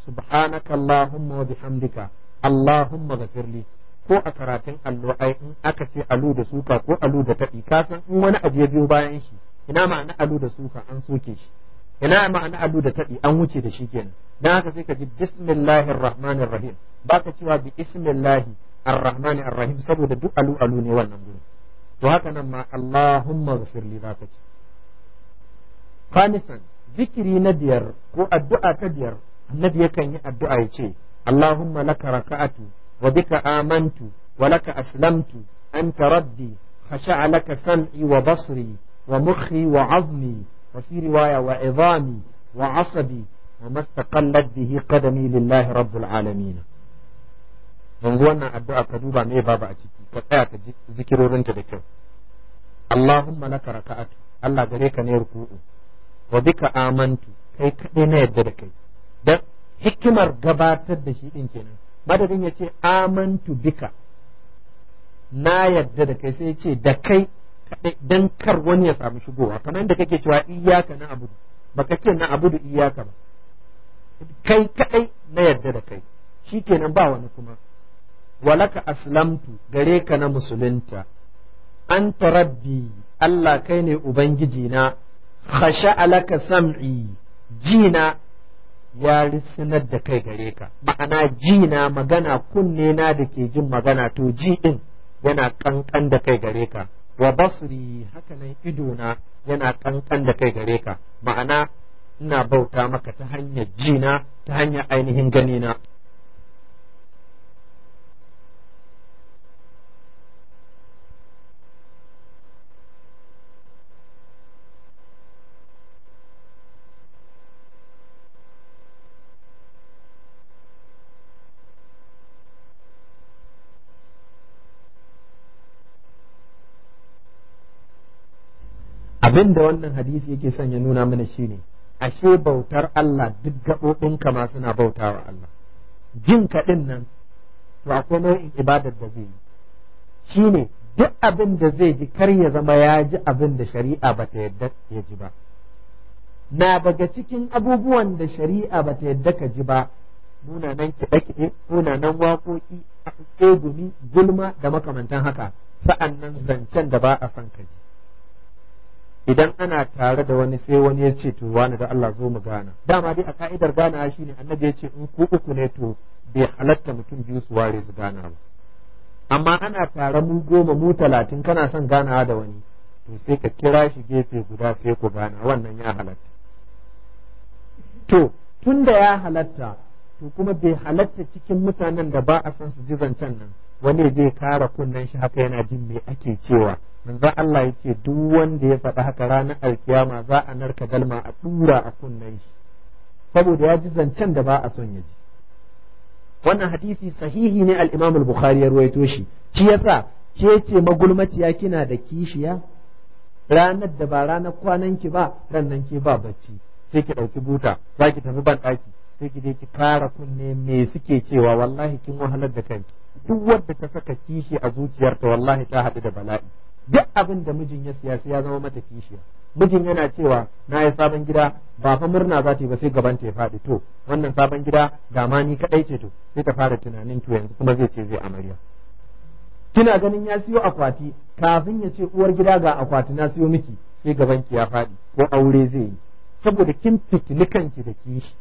subhanaka allahumma wa bihamdika allahumma ghafirli ko a karatun allo ai in aka ce alu da suka ko alu da taɗi ka san in wani abu ya biyo bayan shi ina ma'ana alu da suka an soke shi ina ma'ana alu da taɗi an wuce da shi kenan dan haka sai ka ji bismillahir rahmanir rahim baka cewa bi ismillahi arrahmanir rahim saboda duk alu alu ne wannan gurin to haka nan ma allahumma ghafirli zaka ce khamisan zikiri na biyar ko addu'a ta biyar annabi yakan yi addu'a ya ce allahumma laka raka'atu وبك آمنت ولك أسلمت أنت ربي خشع لك سمعي وبصري ومخي وعظمي وفي رواية وعظامي وعصبي وما استقلت به قدمي لله رب العالمين yanzu wannan addu'a ka duba me babu a ciki ka tsaya ka zikirorinta da kyau Allahumma laka raka'atu Allah gare ka ne ruku'u wa bika amantu kai kaɗai na yadda da kai dan hikimar gabatar da shi din kenan madadin ya ce amantu bika na yadda da kai sai ya ce da kai dan kar wani ya samu shigowa kamar yadda kake cewa iyaka na abudu baka ce na abudu iyaka ba kai kadai na yadda da kai shikenan ba wani kuma walaka aslamtu gare ka na musulunta anta rabbi Allah kai ne ubangiji na khasha alaka sam'i jina ya risinar da kai gare ka ma'ana ji na magana kunne na da ke jin magana to ji din yana kankan da kai gare ka wa basri haka nan ido na yana kankan da kai gare ka ma'ana ina bauta maka ta hanyar ji na ta hanyar ainihin gani na abin da wannan hadisi yake son ya nuna mana shine ashe bautar Allah duk gaɓoɓinka ma suna bautawa Allah jin kaɗin nan to akwai nau'in ibadar da zai yi shine duk abin da zai ji kar ya zama ya ji abin da shari'a ba ta yadda ya ji ba na daga cikin abubuwan da shari'a ba ta yadda ka ji ba munanan kiɗe-kiɗe munanan waƙoƙi tsegumi gulma da makamantan haka sa'an nan zancen da ba a son ka ji idan ana tare da wani sai wani ya ce to wani da Allah zo mu gana dama dai a ka'idar gana shine annabi ya ce in ku uku ne to bai halatta mutum biyu su ware su gana ba amma ana tare mu goma mu talatin kana son ganawa da wani to sai ka kira shi gefe guda sai ku gana wannan ya halatta to tun da ya halatta to kuma bai halatta cikin mutanen da ba a san su ji zancen nan wani zai kara kunnen shi haka yana jin me ake cewa manzo Allah yake duk wanda ya faɗi haka ranar alkiyama za a narka dalma a dura a kunnen shi saboda ya ji zancen da ba a son ya ji wannan hadisi sahihi ne al-Imam al-Bukhari ya ruwaito shi shi yasa ke ce magulmaciya kina da kishiya ranar da ba ranar kwanan ki ba ran nan ke ba bacci sai ki ɗauki buta za ki tafi ban ɗaki sai ki je ki fara kunne me suke cewa wallahi kin wahalar da kanki duk wadda ta saka kishi a zuciyarta wallahi ta haɗu da bala'i duk abin da mijin ya siya ya zama mata kishiya mijin yana cewa na yi sabon gida ba fa murna za ta yi ba sai gaban ta ya faɗi to wannan sabon gida ga ma ni kaɗai ce to sai ta fara tunanin to yanzu kuma zai ce zai amarya kina ganin ya siyo akwati kafin ya ce uwar gida ga akwati na siyo miki sai gaban ki ya faɗi ko aure zai yi saboda kin fitini kanki da kishi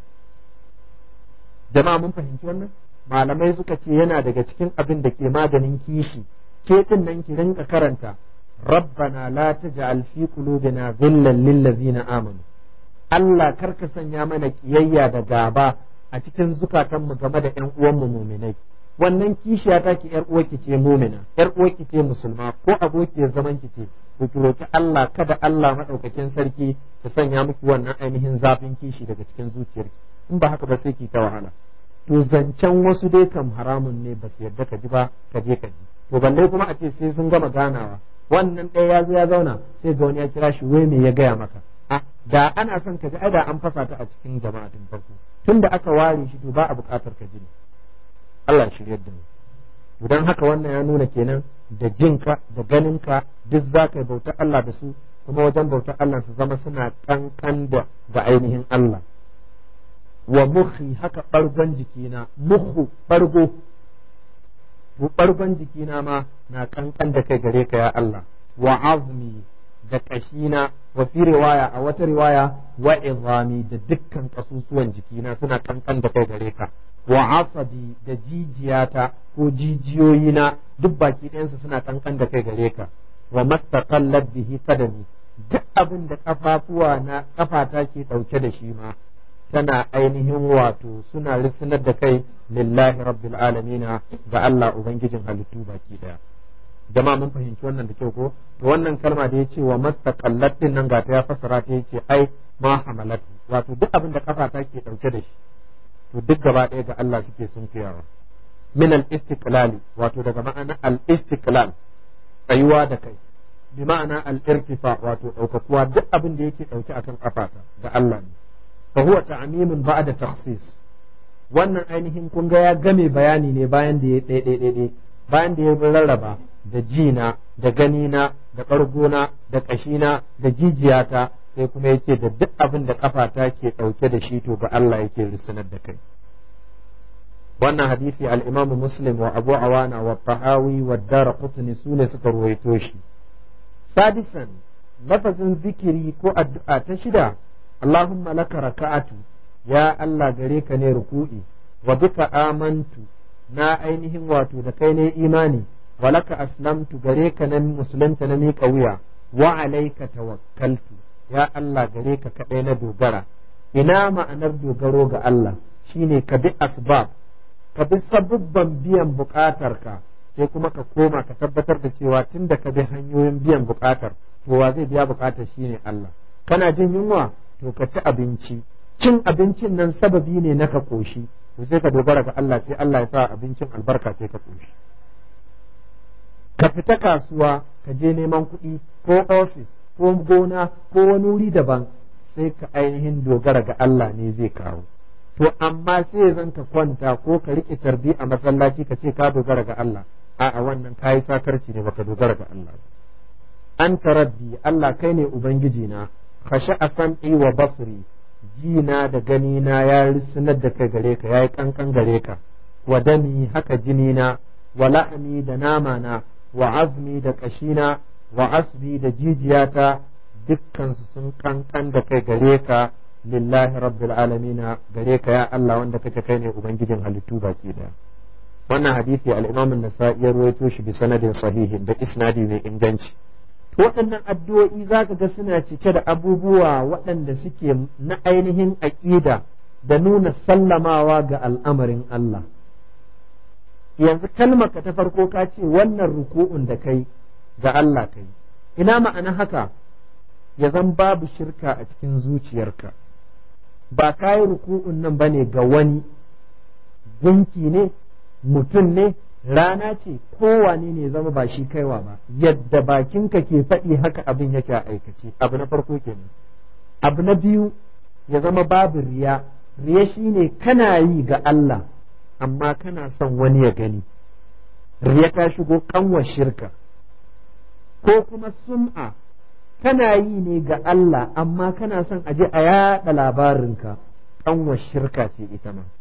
jama'a mun fahimci wannan malamai suka ce yana daga cikin abin da ke maganin kishi ke din nan ki rinka karanta rabbana la taj'al fi qulubina ghillan lil ladzina amanu Allah karka sanya mana kiyayya da gaba a cikin zukatanmu game da ƴan uwanmu muminai wannan kishiya ta ki ƴar uwarki ce mumina ƴar uwarki ce musulma ko abokiyar zaman ki ce ku ki roki Allah kada Allah madaukakin sarki ya sanya miki wannan ainihin zafin kishi daga cikin zuciyarki in ba haka ba sai ki ta wahala to zancen wasu dai kam haramun ne ba su yarda ka ji ba ka je ka ji to balle kuma a ce sai sun gama ganawa wannan ɗaya ya zo ya zauna sai ga wani ya kira shi wai me ya gaya maka a da ana son ka ji ai da an fasa ta a cikin jama'a tun farko tun da aka ware shi to ba a buƙatar ka ji ne Allah ya shiryar da mu to dan haka wannan ya nuna kenan da jinka da ganinka duk za ka bauta Allah da su kuma wajen bautar Allah su zama suna kankan da ga ainihin Allah wa mukhi haka bargon jikina mukhu bargo to bargon jikina ma na kankan da kai gare ka ya Allah wa azmi da kashina wa fi riwaya a wata riwaya wa izami da dukkan kasusuwan jikina suna kankan da kai gare ka wa asabi da jijiyata ko jijiyoyina duk baki ɗayansu suna kankan da kai gare ka wa mastaqallat bihi qadami duk abin da kafafuwa na kafata ke dauke da shi ma tana ainihin wato suna risinar da kai lillahi rabbil alamina ga Allah ubangijin halittu baki daya jama'a mun fahimci wannan da kyau ko to wannan kalma da yace wa mastaqallat din nan ga ta ya fasara ta yace ai ma hamalatu wato duk abin da kafata ke dauke da shi to duk gaba ɗaya ga Allah suke sun kiyawa min al istiqlali wato daga ma'ana al istiqlal tsayuwa da kai bi ma'ana al irtifa wato daukakuwa duk abin da yake dauke akan kafata ga Allah ne fa huwa ta'mimun ba'da takhsis wannan ainihin kun ga ya game bayani ne bayan da ya ɗaiɗaiɗaiɗai bayan da ya rarraba da jina da ganina da ɓargona da ƙashina da jijiyata sai kuma ya ce da duk abin da ƙafata ke ɗauke da shi to ga Allah yake risunar da kai wannan hadisi al-Imam Muslim wa Abu Awana wa Tahawi wa Daraqutni sune suka ruwaito shi sadisan lafazin zikiri ko addu'a ta shida Allahumma laka raka'atu ya Allah gare ka ne ruku'i wa bika amantu na ainihin wato da kai ne imani wa laka aslamtu gare ka nan musulunta na miƙa wuya wa alaika tawakkaltu ya Allah gare ka kaɗai na dogara ina ma'anar dogaro ga Allah shine ka bi asbab ka bi sabubban biyan buƙatarka sai kuma ka koma ka tabbatar da cewa tun da ka bi hanyoyin biyan buƙatar to wa zai biya buƙatar shine Allah kana jin yunwa to ka ci abinci cin abincin nan sababi ne na ka koshi to sai ka dogara ga Allah sai Allah ya sa abincin albarka sai ka koshi ka fita kasuwa ka je neman kuɗi ko ofis ko gona ko wani wuri daban sai ka ainihin dogara ga Allah ne zai kawo to amma sai zan ka kwanta ko ka riƙe tarbi a masallaci ka ce ka dogara ga Allah a'a wannan kayi sakarci ne baka dogara ga Allah an rabbi Allah kai ne ubangiji na khasha sam'i wa basri jina da ganina ya risinar da kai gare ka yayi kankan gare ka wa dami haka jinina wa la'ami da nama na wa azmi da kashina wa asbi da jijiyata dukkansu sun kankan da kai gare ka lillahi rabbil alamina gare ka ya Allah wanda kake kai ne ubangijin halittu baki daya wannan hadisi al-Imam an-Nasa'i ya ruwaito shi bi sanadin sahihin da isnadi mai inganci waɗannan addu'o'i za ka ga suna cike da abubuwa waɗanda suke na ainihin aƙida da nuna sallamawa ga al'amarin Allah. Yanzu kalmarka ta farko ka ce wannan ruku'un da kai ga Allah kai, ina ma'ana haka ya zan babu shirka a cikin zuciyarka, ba ka yi ruku'un nan ba ne ga wani, gunki ne, mutum ne, rana ce kowane ne zama ba shi kaiwa ba yadda bakinka ke faɗi haka abin yake a aikace abu na farko kenan abu na biyu ya zama babu riya riya shine kana yi ga Allah amma kana son wani ya gani riya ta shigo kanwar shirka ko kuma sum'a kana yi ne ga Allah amma kana son aje a yaɗa labarinka kanwar shirka ce ita ma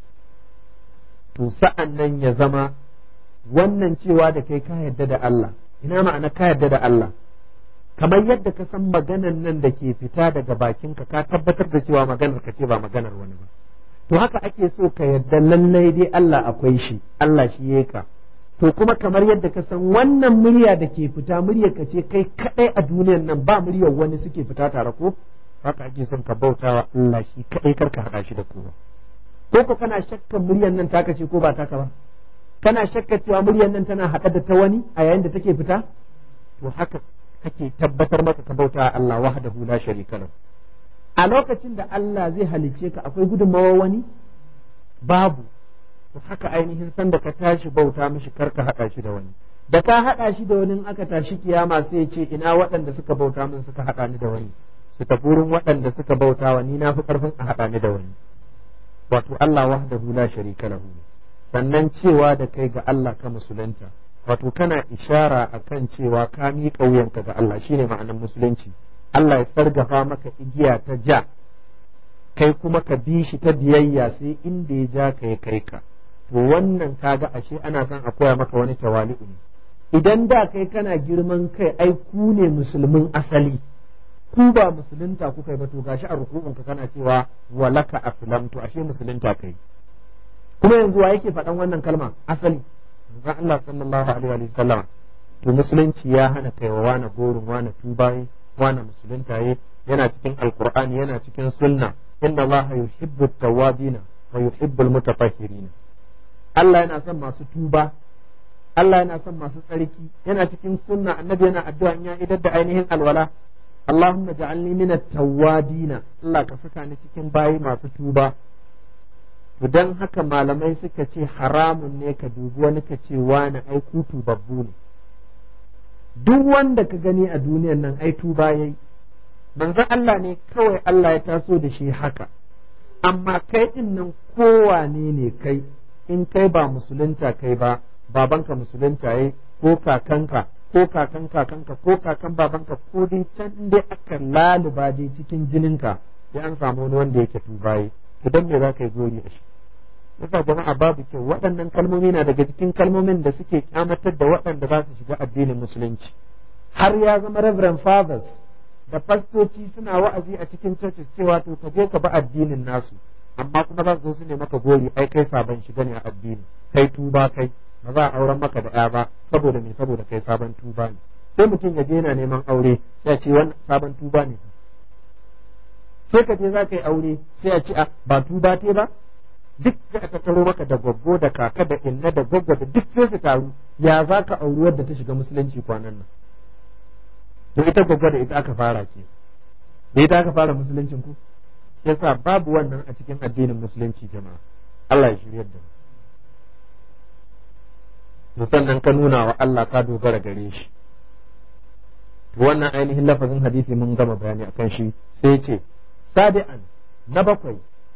to sa'an nan ya zama wannan cewa da kai ka yarda da Allah ina ma'ana ka yarda da Allah kamar yadda ka san maganan nan da ke fita daga bakinka ka tabbatar da cewa maganar ka ce ba maganar wani ba to haka ake so ka yarda lallai dai Allah akwai shi Allah shi ya ka to kuma kamar yadda ka san wannan murya da ke fita muryar ka ce kai kadai a duniyar nan ba muryar wani suke fita tare ko haka ake son ka bautawa Allah shi kadai karka hada shi da kowa ko ko kana shakkan muryar nan taka ce ko ba taka ba kana shakka cewa muryar nan tana haɗa da ta wani a yayin da take fita to haka kake tabbatar maka ka bauta Allah wahdahu la sharika lahu a lokacin da Allah zai halice ka akwai gudunmawar wani babu to haka ainihin sanda ka tashi bauta mishi karka haɗa shi da wani da ka haɗa shi da wani aka tashi kiyama sai ce ina waɗanda suka bauta min suka haɗa ni da wani su tafi wurin waɗanda suka bauta wa ni na fi ƙarfin a haɗa ni da wani wato Allah wahdahu la sharika lahu sannan cewa da kai ga Allah ka musulunta wato kana ishara akan cewa ka miƙa wuyanka ga Allah shine ma'anar musulunci Allah ya sargafa maka igiya ta ja kai kuma ka bi shi ta biyayya sai inda ya ja ka ya kai ka to wannan kaga ashe ana son a koya maka wani tawali'u ne idan da kai kana girman kai ai ku ne musulmin asali ku ba musulunta kuka yi ba to gashi a rukun ka kana cewa walaka aslamtu ashe musulunta kai kuma yanzu wa yake faɗan wannan kalma asali manzon Allah sallallahu alaihi wa sallam to musulunci ya hana kai wa wani gorin wani tubaye wani musulunta yi yana cikin alqur'ani yana cikin sunna inna Allah yuhibbu tawwabina wa yuhibbu almutatahhirin Allah yana son masu tuba Allah yana son masu tsarki yana cikin sunna annabi yana addu'a in ya idar da ainihin alwala Allahumma ja'alni min at-tawwabina Allah ka saka ni cikin bayi masu tuba to dan haka malamai suka ce haramun ne ka dubi wani ka ce wani ai kutu babbu ne duk wanda ka gani a duniyar nan ai tuba yayi manzon Allah ne kawai Allah ya taso da shi haka amma kai din nan kowane ne kai in kai ba musulunta kai ba babanka musulunta yayi ko kakanka ko kakan kakanka ko kakan babanka ko dai can dai aka laluba dai cikin jininka sai an samu wani wanda yake tubaye idan me za ka yi gori a shi yasa jama'a babu kyau waɗannan kalmomi na daga cikin kalmomin da suke kyamatar da waɗanda za su shiga addinin musulunci har ya zama reverend fathers da fastoci suna wa'azi a cikin churches cewa to ka je ka ba addinin nasu amma kuma za su zo su ne maka gori ai kai sabon shiga ne a addini kai tuba kai ba za a auren maka da ya ba saboda me saboda kai sabon tuba ne sai mutum ya je yana neman aure sai a ce wannan sabon tuba ne sai ka je za ka yi aure sai a ce a ba tuba te ba duk da aka taro maka da gwaggo da kaka da inna da gwaggo da duk sai su taru ya za ka auri wadda ta shiga musulunci kwanan nan to ita gwaggo da ita aka fara ce da ita aka fara musuluncin ku yasa babu wannan a cikin addinin musulunci jama'a Allah ya shiryar da mu to sannan ka nuna wa Allah ka dogara gare shi to wannan ainihin lafazin hadisi mun gama bayani akan shi sai ce sabi'an na bakwai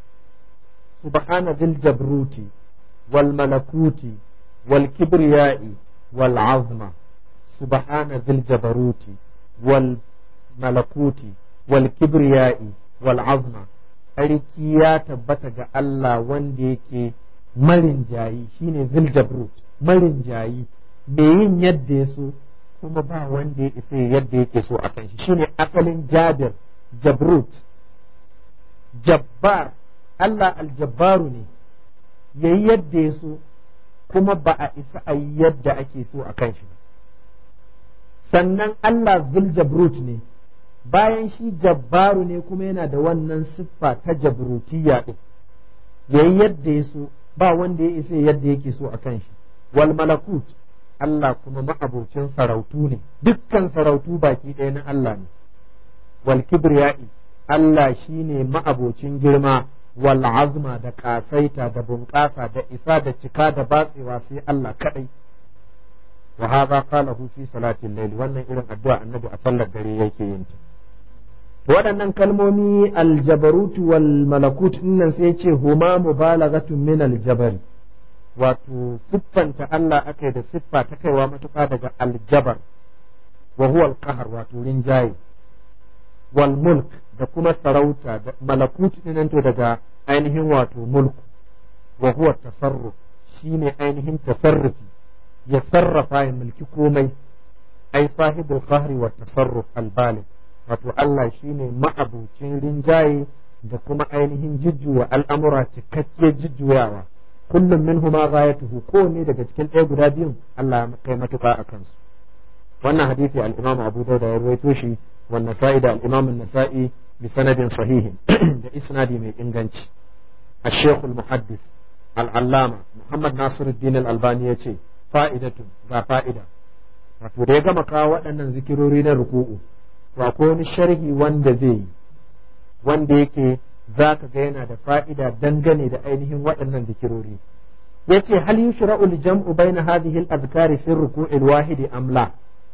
subhana dhil jabruti wal malakuti wal kibriyai wal azma subhana dhil jabruti wal malakuti wal kibriyai wal azma sarki ya tabbata ga Allah wanda yake marin jayi shine dhil jabrut marin jayi mai yin yadda ya so kuma ba wanda ya isa yadda yake so a kan shi shine asalin jabir jabrut jabbar Allah aljabbaru ne yayi yadda ya so kuma ba a isa a yi yadda ake so a kan shi sannan Allah zul jabrut ne bayan shi jabbaru ne kuma yana da wannan siffa ta jabrutiyya din yayi yadda ya so ba wanda ya isa yadda yake so a kan shi wal malakut Allah kuma ma'abocin sarautu ne dukkan sarautu baki ɗaya na Allah ne wal kibriya'i Allah shine ma'abocin girma wal azma da kasaita da bunƙasa da isa da cika da batsewa sai Allah kadai wa hadha qalahu fi salatil layl wannan irin addu'a annabi a sallar dare yake yin ta waɗannan kalmomi aljabarutu wal malakut nan sai ce huma mubalaghatun min aljabari wato siffanta Allah aka da siffa ta kaiwa matuƙa daga aljabar wa huwa alqahar wato rinjaye wal mulk da kuma sarauta da malakut nan to daga ainihin wato mulku wa huwa tasarruf shine ainihin tasarrufi ya sarrafa ya mulki komai ai sahibul qahri wa tasarruf al baligh wato Allah shine ma'abucin rinjaye da kuma ainihin jujjuwa al'amura cikakke jujjuyawa kullum min huma ghayatuhu ko ne daga cikin ɗaya guda biyun Allah ya kai matuƙa a kansu wannan hadisi al-Imam Abu Dawud ya rawaito shi wa Nasa'i da al-Imam An-Nasa'i bi sanadin sahihin da isnadi mai inganci الشيخ المحدث العلامة محمد ناصر الدين الألباني يتي فائدة ga fa'ida wato da ya gama kawo waɗannan zikirori na ruku'u to akwai wani sharhi wanda zai yi wanda yake za ka ga yana da fa'ida dangane da ainihin waɗannan zikirori ya ce hal yushra'u al-jam'u bayna hadhihi al-azkari fi ruku'il wahidi am la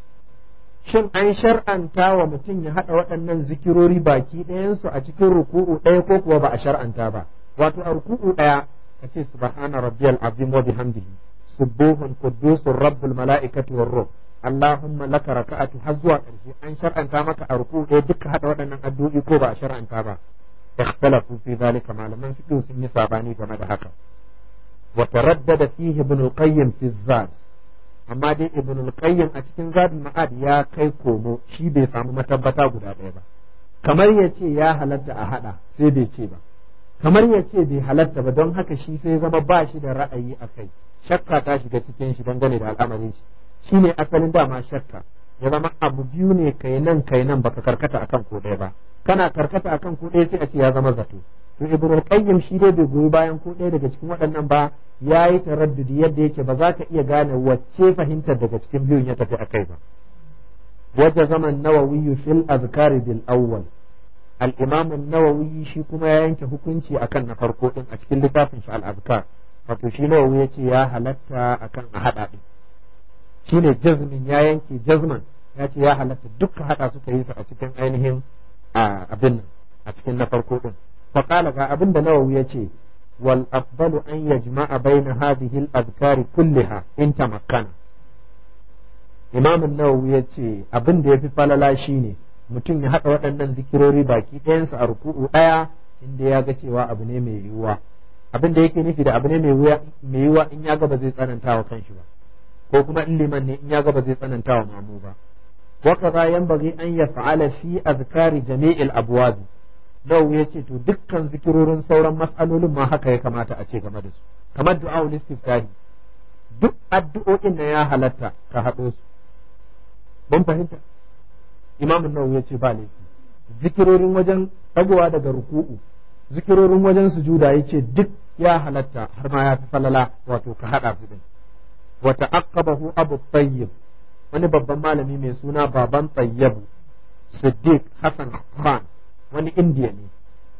shin an shar'anta wa mutum ya haɗa waɗannan zikirori baki ɗayansu a cikin ruku'u ɗaya ko kuwa ba a shar'anta ba wato a ruku'u ɗaya ka ce subhana rabbiyal azim wa bihamdihi subuhun quddusur rabbul mala'ikati war ruh Allahumma laka raka'atu har zuwa ƙarshe an shar'anta maka a ruku'u ɗaya duka haɗa waɗannan addu'o'i ko ba a shar'anta ba ikhtalafu fi zalika malaman fiqh sun yi sabani game da haka wa taraddada fihi ibn al-qayyim fi zad amma dai ibn al-qayyim a cikin zadul ma'ad ya kai komo shi bai samu matabbata guda ɗaya ba kamar ya ce ya halatta a hada sai bai ce ba kamar ya ce bai halatta ba don haka shi sai zama ba shi da ra'ayi a kai shakka ta shiga cikin shi dangane da al'amarin shi shine asalin dama shakka ya zama abu biyu ne kai nan kai nan baka karkata akan ko ɗaya ba kana karkata akan ko ɗaya sai a ce ya zama zato to ibnu qayyim shi dai bai goyi bayan ko ɗaya daga cikin waɗannan ba yayi taraddudi yadda yake ba za ka iya gane wacce fahimtar daga cikin biyun ya tafi akai ba wajen zaman nawawi fil azkari bil awwal al-imam an-nawawi shi kuma ya yanke hukunci akan na farko din a cikin littafin shi al-azkar wato shi nawawi ya ce ya halatta akan a hada din shine jazmin ya yanke jazman ya ce ya halatta dukkan hada suka yi su a cikin ainihin abin nan a cikin na farko din fa qala ga abin da nawawi ya ce wal afdalu an yajma'a baina hadhihi al-adhkar kullaha in tamakkana imam an-nawawi ya ce abin da yafi falala shine mutum ya hada waɗannan zikirori baki ɗayansu a ruku'u ɗaya inda ya ga cewa abu ne mai yiwuwa abin da yake nufi da abu ne mai yiwuwa in ya ga ba zai tsananta wa kanshi ba ko kuma in liman ne in ya ga ba zai tsananta wa mamu ba wa kaza yanbaghi an yaf'ala fi azkari jami'il abwab Nawawi ya ce to dukkan zikirorin sauran mas'alolin ma haka ya kamata a ce game da su kamar du'a istiftahi duk addu'o'in na ya halatta ka haɗo su mun fahimta Imam Nawawi ya ce ba laifi zikirorin wajen ɗagowa daga ruku'u zikirorin wajen sujuda ya ce duk ya halatta har ma ya fi falala wato ka haɗa su din wa ta'aqqabahu Abu Tayyib wani babban malami mai suna baban Tayyibu Siddiq Hassan Khan wani indiya ne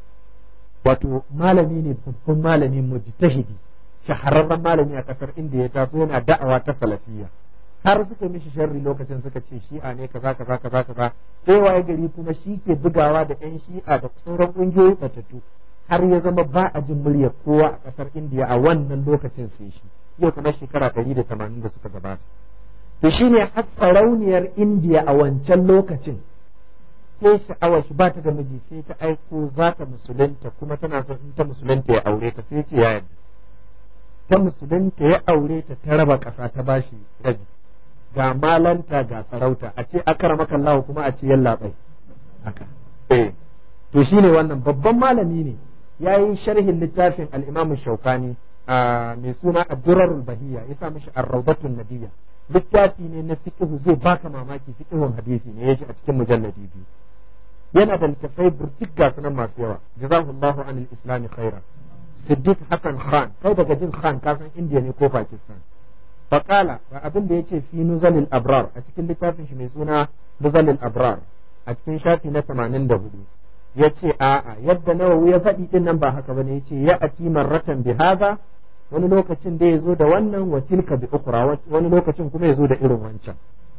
wato malami ne babban malami mujtahidi shahararren malami a kasar indiya ya taso yana da'awa ta salafiyya har suka mishi sharri lokacin suka ce shi'a ne kaza kaza kaza kaza sai waye gari kuma shi ke bugawa da yan shi'a da sauran kungiyoyi batattu har ya zama ba a jin muryar kowa a kasar indiya a wannan lokacin sai shi yau kamar shekara ɗari da tamanin da suka gabata to shine har sarauniyar indiya a wancan lokacin sai sha'awar shi ba ta da miji sai ta aiko za ta musulunta kuma tana son in ta musulunta ya aure ta sai ce ya yarda ta musulunta ya aure ta ta raba ƙasa ta bashi rabi ga malanta ga sarauta a ce akara maka Allah kuma a ce yalla bai haka eh to shine wannan babban malami ne yayi sharhin littafin al-Imam Shawkani mai suna Ad-Durarul Bahiyya ya sa mishi Ar-Rawdatun Nabiyya littafi ne na fiqh zai baka mamaki fiqhun hadisi ne yaji a cikin mujalladi biyu yana da littafai burtik ga sunan masu yawa jazakallahu anil islami khaira Siddiq Hassan Khan kai daga jin Khan kasan India ne ko Pakistan faƙala ga abin da ya ce fi nuzalil abrar a cikin littafin shi mai suna nuzalil abrar a cikin shafi na tamanin da hudu ya ce a'a yadda nawawi ya faɗi din nan ba haka bane ya ce ya ati marratan bi haza wani lokacin da ya zo da wannan wa tilka bi ukra wani lokacin kuma ya zo da irin wancan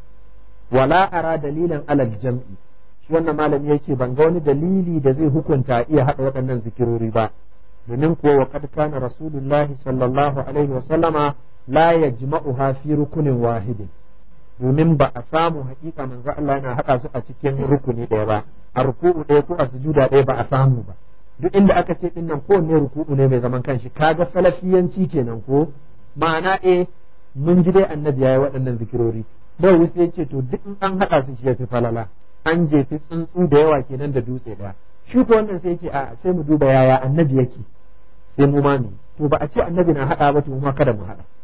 wala ara dalilan alal jam'i shi wannan malami ya ce ban ga wani dalili da zai hukunta iya haɗa waɗannan zikirori ba domin kuwa wa kad kana rasulullahi sallallahu alaihi wa sallama la yajma'uha fi rukunin wahidin domin ba a samu hakika manzo Allah yana haɗa su a cikin rukuni ɗaya ba a ruku'u ɗaya ko a sujuda ɗaya ba a samu ba duk inda aka ce dinnan kowanne ruku'u ne mai zaman kanshi kaga salafiyanci kenan ko ma'ana eh mun ji dai annabi yayi waɗannan zikirori bai sai ce to duk in an haɗa su shi ya fi falala an jefi tsuntsu da yawa kenan da dutse ɗaya shi ko wannan sai ce a sai mu duba yaya annabi yake sai mu ma to ba a ce annabi na haɗa ba to mu ma kada mu haɗa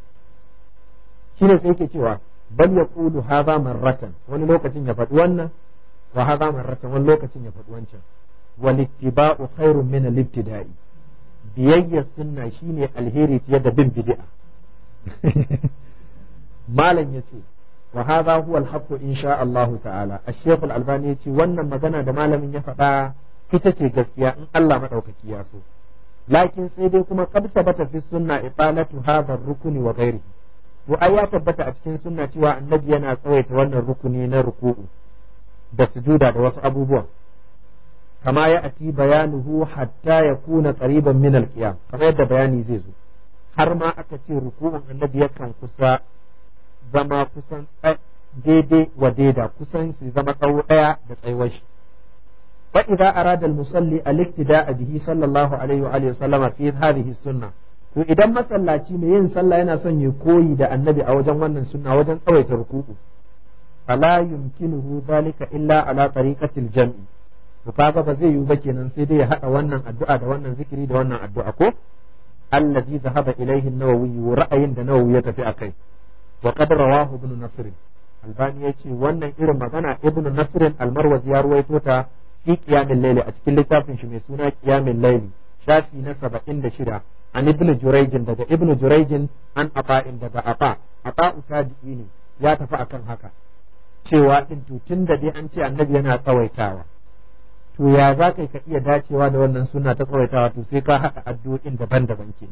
shine sai yake cewa bal yaqulu hadha marratan wani lokacin ya faɗi wannan wa hadha marratan wani lokacin ya faɗi wancan wal ittiba'u khairun min al ibtida'i biyayya sunna shine alheri fiye da bin bid'a malam yace wa hadha huwa al haqqu insha Allah ta'ala ash-shaykh al-albani yace wannan magana da malamin ya faɗa ita ce gaskiya in Allah madaukaki ya so lakin sai dai kuma qad sabata fi sunna italatu hadha ar-rukni wa ghairihi to ai ya tabbata a cikin sunna cewa annabi yana tsawaita wannan rukuni na ruku'u da sujuda da wasu abubuwan kama ya ati bayanuhu hatta ya kuna qariban min al-qiyam kamar yadda bayani zai zo har ma aka ce ruku'un annabi yakan kusa zama kusan daidai wa daida kusan su zama tsawo daya da tsayuwar shi fa idza arada al-musalli al-iktida'a bihi sallallahu alaihi wa alihi sallama fi hadhihi sunnah to idan masallaci mai yin sallah yana son ya koyi da annabi a wajen wannan sunna wajen tsawaita ruku'u fala yumkinuhu dhalika illa ala tariqatil jam'i to kaga ba zai yiwu ba kenan sai dai ya hada wannan addu'a da wannan zikiri da wannan addu'a ko allazi zahaba ilaihi an-nawawi ra'ayin da nawawi ya tafi akai wa qad rawahu ibn nasr albani yace wannan irin magana ibn nasr al-marwazi ya ruwaito ta fi qiyamil layli a cikin littafin shi mai suna qiyamil layli shafi na 76 an ibn jurayj daga ibn jurayj an afa'in daga afa afa tabi'i ne ya tafi akan haka cewa din to tunda dai an ce annabi yana tsawaitawa to ya za ka ka iya dacewa da wannan suna ta tsawaitawa to sai ka haɗa addu'o'in daban-daban ke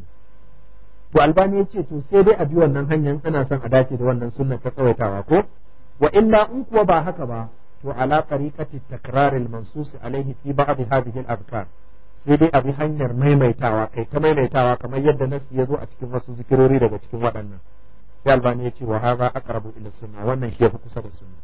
to albani ya ce to sai dai a bi wannan hanyar ana son a dace da wannan sunna ta tsawaitawa ko wa illa in kuwa ba haka ba to ala tariqati takrar al mansus alaihi fi ba'd hadhihi al azkar sai dai a bi hanyar maimaitawa kai ta maimaitawa kamar yadda nasi ya zo a cikin wasu zikirori daga cikin waɗannan sai albani ya ce wa hadha aqrabu ila sunna wannan shi yafi kusa da sunna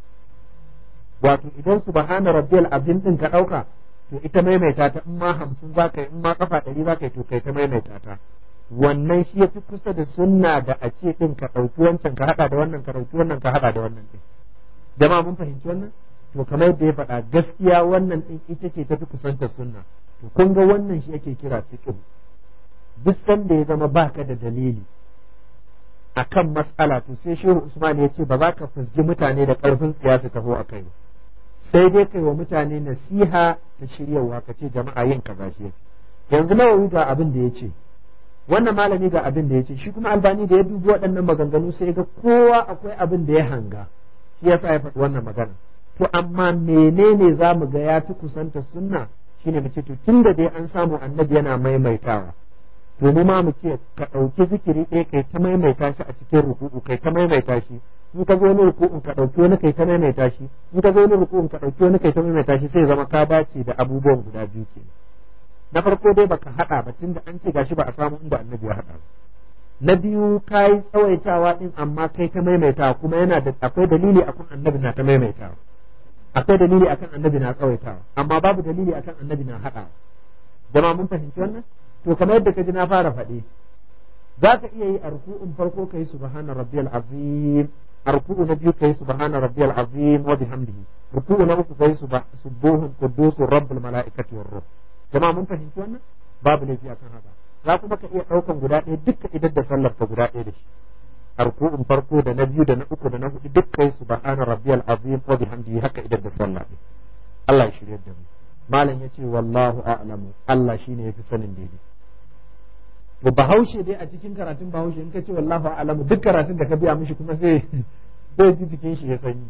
wato idan subhana rabbiyal azim din ka dauka to ita maimaita ta in ma hamsin za ka yi in ma kafa ɗari za ka yi to kai ta maimaita ta wannan shi ya fi kusa da sunna da a ce din ka ɗauki wancan ka haɗa da wannan ka ɗauki wannan ka haɗa da wannan ɗin jama'a mun fahimci wannan to kamar yadda ya faɗa gaskiya wannan ɗin ita ce ta fi kusanta sunna to kun ga wannan shi ake kira fiqh duk sanda ya zama baka da dalili akan matsala to sai shehu usman ya ce ba za ka fusgi mutane da ƙarfin tsiya su taho a kai ba sai dai kai wa mutane nasiha da shiryawa ka ce jama'a yin kaza shi yanzu nawawi ga abin da ya ce wannan malami ga abin da ya ce shi kuma albani da ya dubi waɗannan maganganu sai ga kowa akwai abin da ya hanga shi yasa ya faɗi wannan magana to amma menene za mu ga ya fi kusanta sunna shine mu ce to tunda dai an samu annabi yana maimaitawa to mu ma mu ce ka ɗauki zikiri ɗaya kai ta maimaita shi a cikin ruku'u kai ta maimaita shi in ka zo wani ruku'un ka ɗauki wani kai ta maimaita shi in ka zo wani ruku'un ka ɗauki wani kai ta maimaita shi sai zama ka dace da abubuwan guda biyu ke na farko dai baka haɗa ba tunda an ce gashi ba a samu inda annabi ya haɗa na biyu ka yi tsawaitawa din amma kai ta maimaitawa kuma yana da akwai dalili akan annabi na ta maimaitawa akwai dalili akan annabi na tsawaitawa amma babu dalili akan annabi na haɗawa jama'a mun fahimci wannan to kamar yadda ka ji na fara faɗi za ka iya yi a ruku'un farko kai subhana rabbiyal azim a ruku'u na biyu kai subhana rabbiyal azim wa bihamdihi ruku'u na uku kai subuhun quddusur rabbul malaikati war ruh jama'a mun fahimci wannan babu laifi akan haka za kuma ka iya ɗaukan guda ɗaya dukkan idan da sallar ka guda ɗaya da shi a ruku'un farko da na biyu da na uku da na hudu duk kai subhana rabbiyal azim wa bihamdihi haka idan da sallah Allah ya shirye da mu malam yace wallahu a'lamu Allah shine yafi sanin daidai to bahaushe dai a cikin karatun bahaushe in ka ce wallahu a'lamu duk karatun da ka biya mishi kuma sai zai ji jikin shi ya sanyi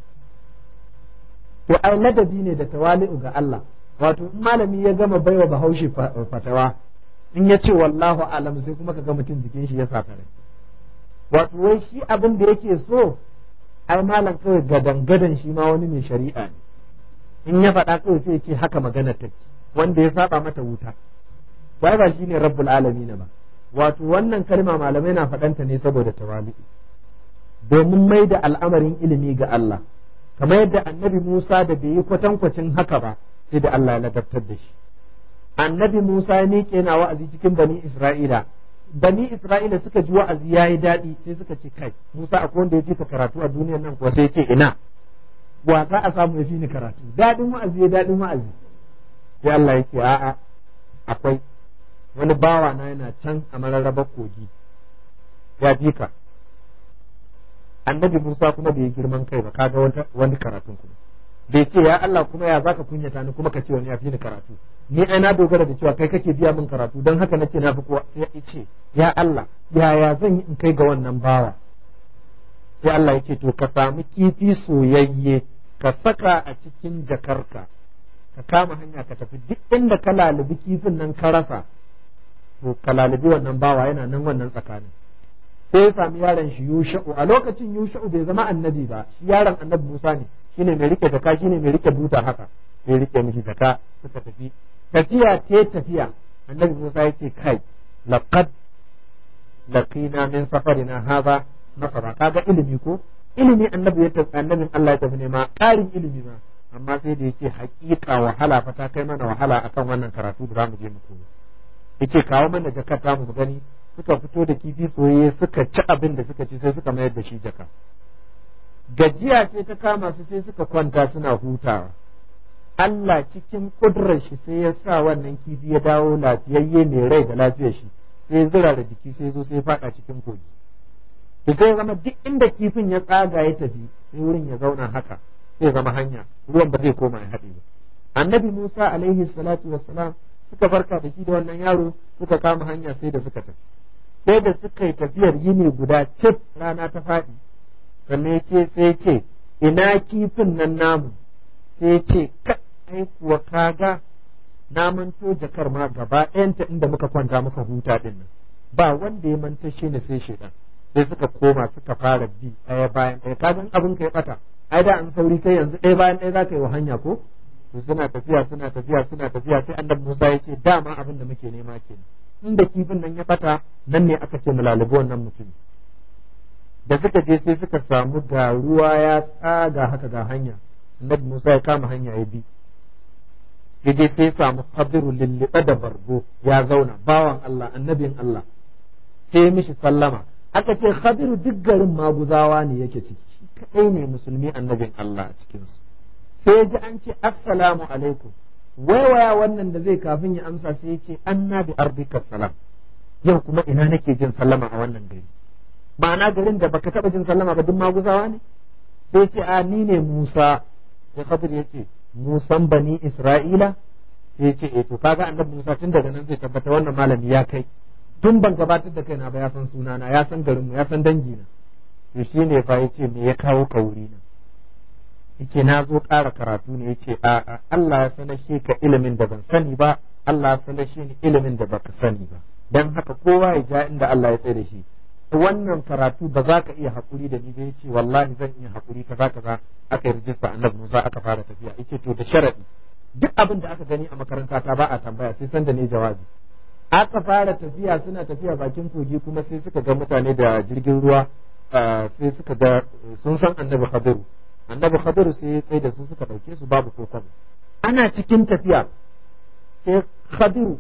to ai ladabi ne da tawali'u ga Allah wato in malami ya gama baiwa bahaushe fatawa in ya ce wallahu a'lamu sai kuma ka ga mutum jikin shi ya sakare wato wai shi abin da yake so ai malam kawai gadan gadan shi ma wani mai shari'a ne in ya faɗa kawai sai ya ce haka magana take wanda ya saba mata wuta wai ba shine rabbul alamin ba wato wannan kalma malamai na faɗanta ne saboda tawali domin mai da al'amarin ilimi ga Allah kamar yadda annabi Musa da bai yi kwatankwacin haka ba sai da Allah ya ladabtar da shi annabi Musa ya miƙe na wa'azi cikin bani Isra'ila bani Isra'ila suka ji wa'azi ya yi daɗi sai suka ce kai Musa akwai wanda ya ka karatu a duniyar nan kuwa sai ce ina wa za a samu ya fi ni karatu daɗin wa'azi ya daɗin wa'azi sai Allah ya ce a'a akwai wani bawa na yana can a mararrabar kogi ya ji ka annabi Musa kuma bai girman kai ba kaga wani karatun kuma bai ce ya Allah kuma ya zaka kunyata ni kuma ka ce wani ya fi ni karatu ni ai na dogara da cewa kai kake biya min karatu don haka nace na fi kowa sai ya ce ya Allah yaya zan yi in kai ga wannan bawa sai Allah ya ce to ka samu kifi soyayye ka saka a cikin jakarka ka kama hanya ka tafi duk inda ka lalubi kifin nan ka rasa to ka lalubi wannan bawa yana nan wannan tsakanin sai ya sami yaron shi yusha'u a lokacin yusha'u bai zama annabi ba shi yaron annabi Musa ne shine mai rike jaka shine mai rike buta haka sai rike mishi jaka suka tafi tafiya te tafiya annabi Musa ya ce kai laqad laqina min safarina hadha nasara kaga ilimi ko ilimi annabi ya tafi annabin Allah ya tafi ne ma ƙarin ilimi ma amma sai da yace hakika wahala fa ta kai mana wahala akan wannan karatu da zamu je mu koyo yace kawo mana jakar ta mu gani suka fito da kifi soyayye suka ci abin da suka ci sai suka mayar da shi jaka gajiya ce ta kama su sai suka kwanta suna hutawa Allah cikin kudurar shi sai ya sa wannan kifi ya dawo lafiyayye mai rai da lafiyar shi sai ya zira da jiki sai zo sai ya fada cikin kogi to sai zama duk inda kifin ya tsaga ya tafi sai wurin ya zauna haka sai zama hanya ruwan ba zai koma ya haɗe ba annabi Musa alaihi salatu wassalam suka farka da shi da wannan yaro suka kama hanya sai da suka tafi sai da suka yi tafiyar yini guda cif rana ta faɗi sannan ce sai ce ina kifin nan namu sai ce ka ai kuwa kaga na manto jakar ma gaba ɗayanta inda muka kwanta muka huta din nan ba wanda ya manta shi ne sai shedan sai suka koma suka fara bi ɗaya bayan ɗaya kagan abin ka ya ɓata ai da an sauri kai yanzu ɗaya bayan ɗaya za ka yi wa hanya ko to suna tafiya suna tafiya suna tafiya sai annabi Musa ya ce dama abin da muke nema kenan inda kifin nan ya ɓata nan ne aka ce mu lalubi wannan mutum da suka je sai suka samu ga ruwa ya tsaga haka ga hanya annabi Musa ya kama hanya ya bi ya je sai samu kabiru lulluɓe da bargo ya zauna bawan Allah annabin Allah sai mishi sallama aka ce Khadiru duk garin maguzawa ne yake ciki shi kadai ne musulmi annabin Allah a cikin su sai ji an ce assalamu alaikum waiwaya wannan da zai kafin ya amsa sai ya ce anna bi ardika salam yau kuma ina nake jin sallama a wannan gari ma'ana garin da baka taba jin sallama ba duk maguzawa ne sai ce a ni ne Musa sai Khadir ya ce Musan bani Isra'ila sai ce eh to kaga annabi Musa tun daga nan zai tabbata wannan malami ya kai tun ban gabatar da kaina ba ya san sunana ya san garinmu ya san dangina to shi ne fa yace me ya kawo ka wuri na yace na zo ƙara karatu ne yace a a Allah ya sanar shi ka ilimin da ban sani ba Allah ya sanar shi ni ilimin da baka sani ba dan haka kowa ya ja inda Allah ya tsaye da shi wannan karatu ba za ka iya haƙuri da ni ba yace wallahi zan iya haƙuri kaza kaza aka yi rijista annabi Musa aka fara tafiya yace to da sharadi duk abin da aka gani a makaranta ta ba a tambaya sai san da ne jawabi aka fara tafiya suna tafiya bakin kogi kuma sai suka ga mutane da jirgin ruwa sai suka ga sun san annabi khadiru annabi khadiru sai ya tsaye da su suka dauke su babu ko kwabo ana cikin tafiya sai khadiru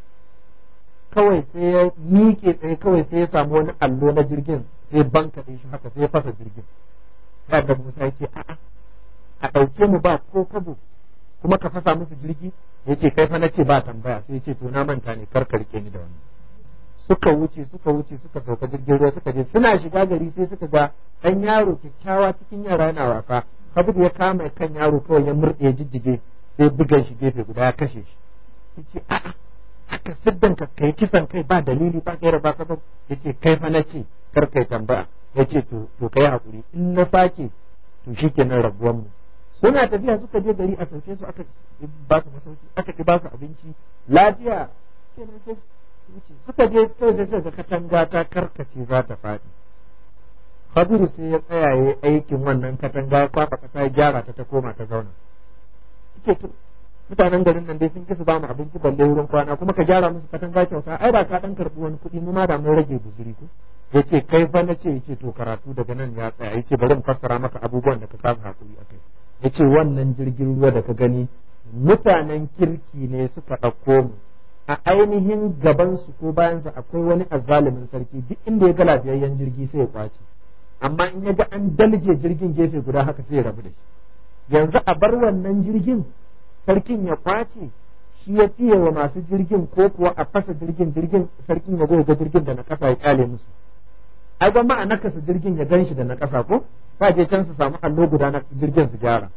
kawai sai ya miƙe tsaye kawai sai ya samu wani allo na jirgin sai banka shi haka sai ya fasa jirgin sai da Musa ya ce a'a a ɗauke mu ba ko kwabo kuma ka fasa musu jirgi ya ce kai fa na ce ba tambaya sai ya ce to na manta ne kar ka rike ni da wani suka wuce suka wuce suka sauka jirgin ruwa suka je suna shiga gari sai suka ga ɗan yaro kyakkyawa cikin yara yana wasa kabir ya kama kan yaro kawai ya murɗe jijjige sai bugan shi gefe guda ya kashe shi ya ce a'a haka siddan ka kai kisan kai ba dalili ba gaira ba sabab ya ce kai fa na ce kar kai tambaya ya ce to to kai hakuri in na sake to shikenan rabuwan mu suna tafiya suka je gari a sauke su aka ba su masauki aka ki ba su abinci lafiya kenan sai wuce suka je sai sai suka katanga ta karkace za ta faɗi Khadiru sai ya tsaya ya aikin wannan katanga ya kwafa kasa ya gyara ta ta koma ta zauna yace to mutanen garin nan dai sun kisa ba mu abinci balle wurin kwana kuma ka gyara musu katanga kyauta ai ba ka dan karbi wani kuɗi mu ma da mun rage guzuri ko yace kai fa na ce yace to karatu daga nan ya tsaya yace bari in fassara maka abubuwan da ka kasa hakuri akai yace wannan jirgin ruwa da ka gani mutanen kirki ne suka ɗauko mu a ainihin gabansu ko bayansa akwai wani azzalumin sarki duk inda ya ga lafiyayyen jirgi sai ya kwace amma in ya ga an dalje jirgin gefe guda haka sai ya rabu da shi yanzu a bar wannan jirgin sarkin ya kwace shi ya fiye wa masu jirgin ko kuwa a fasa jirgin jirgin sarkin ya zo ga jirgin da na kasa ya kyale musu ai gwamma a nakasa jirgin ya gan shi da na kasa ko ba je can su samu allo guda na jirgin su gyara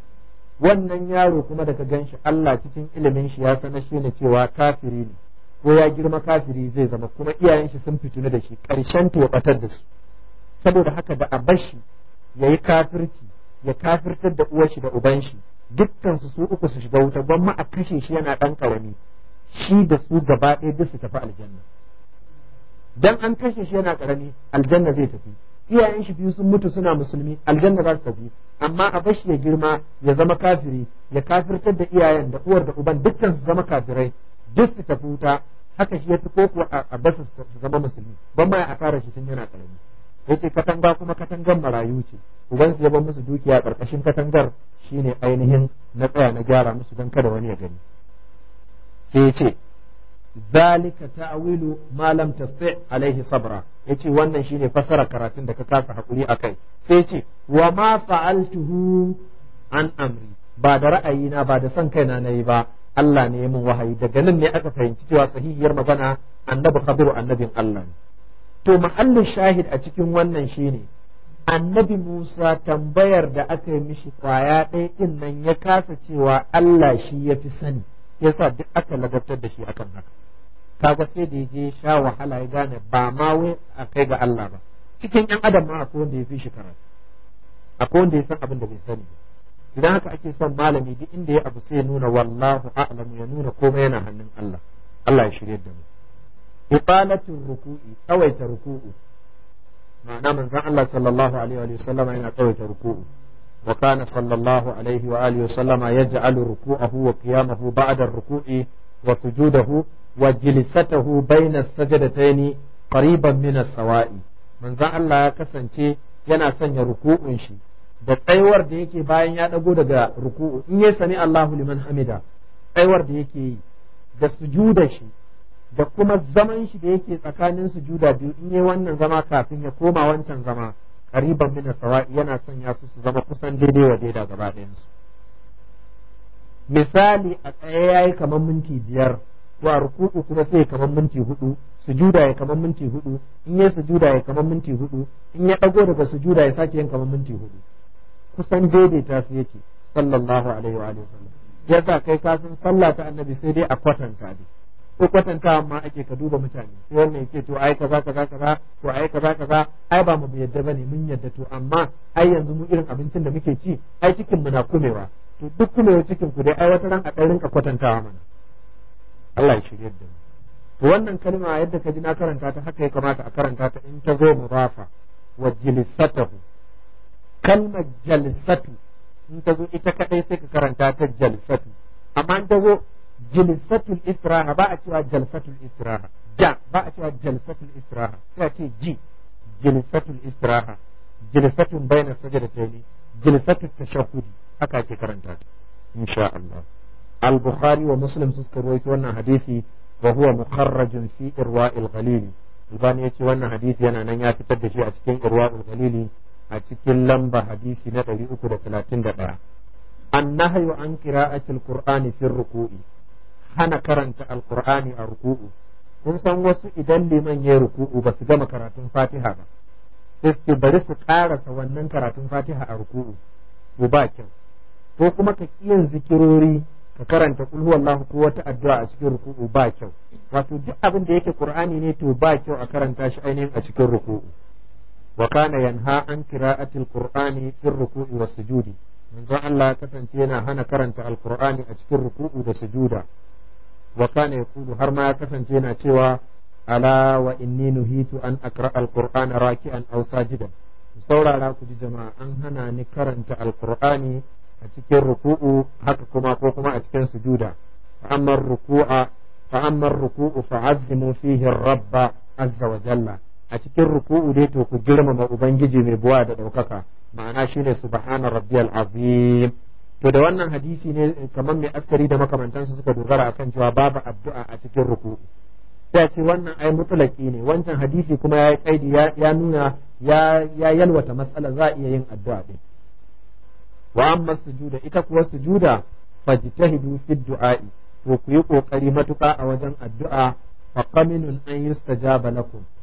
wannan yaro kuma da ka gan shi Allah cikin ilimin shi ya sanar shi ne cewa kafiri ne ko ya girma kafiri zai zama kuma iyayen shi sun fituna da shi karshen ta ya batar da su saboda haka da a bashi ya yi kafirci ya kafirtar da uwar shi da uban shi dukkan su su uku su shiga wuta gwamma a kashe shi yana dan karami shi da su gaba ɗaya duk su tafi aljanna dan an kashe shi yana karami aljanna zai tafi iyayen shi biyu sun mutu suna musulmi aljanna za su tafi amma a bashi ya girma ya zama kafiri ya kafirtar da iyayen da uwar da uban dukkan su zama kafirai duk su tafi wuta haka shi ya fi ko kuwa a basu su zama musulmi ban ma a fara shi tun yana karami yace katanga kuma katangar marayu ce uban su ya bar musu dukiya karkashin katangar shine ainihin na tsaya na gyara musu don kada wani ya gani sai ya ce zalika ta'wilu ma lam tasti alaihi sabra yace wannan shine fasara karatun da ka kasa hakuri akai sai ce wa ma fa'altuhu an amri ba da ra'ayina ba da son kaina nayi ba Allah ne ya min wahayi daga nan ne aka fahimci cewa sahihiyar magana annabi Khadiru annabin Allah ne to mahallin shahid a cikin wannan shine annabi Musa tambayar da aka yi mishi kwaya ɗaya ɗin nan ya kasa cewa Allah shi ya fi sani yasa duk aka ladabtar da shi akan haka kaga sai da je sha wahala ya gane ba ma wai a kai ga Allah ba cikin yan adam ma akwai wanda ya fi shi karatu akwai wanda ya san abin da bai sani idan haka ake son malami duk inda ya abu sai ya nuna wallahu a'lamu ya nuna komai yana hannun Allah Allah ya shirye da mu iqalatul ruku'i tsawaita ruku'u ma'ana manzon Allah sallallahu alaihi wa sallama yana tsawaita ruku'u wa kana sallallahu alaihi wa alihi wa sallama yaj'alu ruku'ahu wa qiyamahu ba'da ar-ruku'i wa sujudahu wa jilsatahu bayna as-sajdatayn qariban min as-sawa'i manzon Allah ya kasance yana sanya ruku'un shi da tsayuwar da yake bayan ya dago daga ruku'u in ya sami Allahu liman hamida tsayuwar da yake yi da sujuda shi da kuma zaman shi da yake tsakanin sujuda biyu in yi wannan zama kafin ya koma wancan zama qariban min sawa'i yana sanya su su zama kusan daidai wa daida gaba ɗayan su misali a tsaye yayi kamar minti biyar to a ruku'u kuma sai kamar minti hudu sujuda ya kamar minti hudu in ya sujuda ya kamar minti hudu in ya dago daga sujuda ya sake yin kamar minti hudu kusan daidaita su yake sallallahu alaihi wa sallam yasa kai ka san sallah ta annabi sai dai a kwatanta dai ko kwatanta amma ake ka duba mutane sai wannan yake to ai kaza kaza kaza to ai kaza kaza ai ba mu yadda bane mun yadda to amma ai yanzu mu irin abincin da muke ci ai cikin mu na kumewa to duk kumewa cikin ku dai ai wata ran a dan rinka kwatantawa mana Allah ya shirye da mu to wannan kalma yadda ka ji na karanta ta haka ya kamata a karanta ta in ta zo mudafa wa jilisatahu kalmar jalsatu in ta zo ita kadai sai ka karanta ta jalsatu amma in ta zo jilsatul istiraha ba a cewa jalsatul istiraha ja ba a cewa jalsatul istiraha sai a ce ji jilsatul istiraha jilsatun bayna sajdatayn jilsatul tashahhudi haka ake karanta ta insha Allah al-bukhari wa muslim suka rawaito wannan hadisi wa huwa mukharrajun fi irwa'il ghalili albani yace wannan hadisi yana nan ya fitar da shi a cikin irwa'il ghalili a cikin lamba hadisi na 331 annahyu an qira'atil qur'ani fi ruku'i hana karanta alqur'ani a ruku'u kun san wasu idan liman ya ruku'u ba su gama karatun fatiha ba sai su bari su karasa wannan karatun fatiha a ruku'u to ba kyau ko kuma ka kiyan zikirori ka karanta kul huwallahu ko wata addu'a a cikin ruku'u ba kyau wato duk abin da yake qur'ani ne to ba kyau a karanta shi ainihin a cikin ruku'u wa kana yanha an qira'atil qur'ani fi ruku'i was sujudi manzon Allah kasance yana hana karanta alqur'ani a cikin ruku'u da sujuda wa kana yaqulu har ma ya kasance yana cewa ala wa inni nuhitu an aqra alqur'ana raki'an aw sajidan saurara ku ji jama'a an hana ni karanta alqur'ani a cikin ruku'u haka kuma ko kuma a cikin sujuda fa amma ruku'a fa amma ruku'u fa'azzimu fihi rabba azza wa jalla a cikin ruku'u dai to ku girmama ubangiji mai buwa da ɗaukaka ma'ana shine subhana rabbiyal azim to da wannan hadisi ne kamar mai askari da makamantansu suka dogara akan cewa babu addu'a a cikin ruku'u sai ce wannan ai mutlaki ne wancan hadisi kuma ya kaidi ya nuna ya yalwata matsala za a iya yin addu'a din wa amma sujuda ita kuwa sujuda fajtahidu fi du'a'i to ku yi kokari matuƙa a wajen addu'a fa qaminun an yustajaba lakum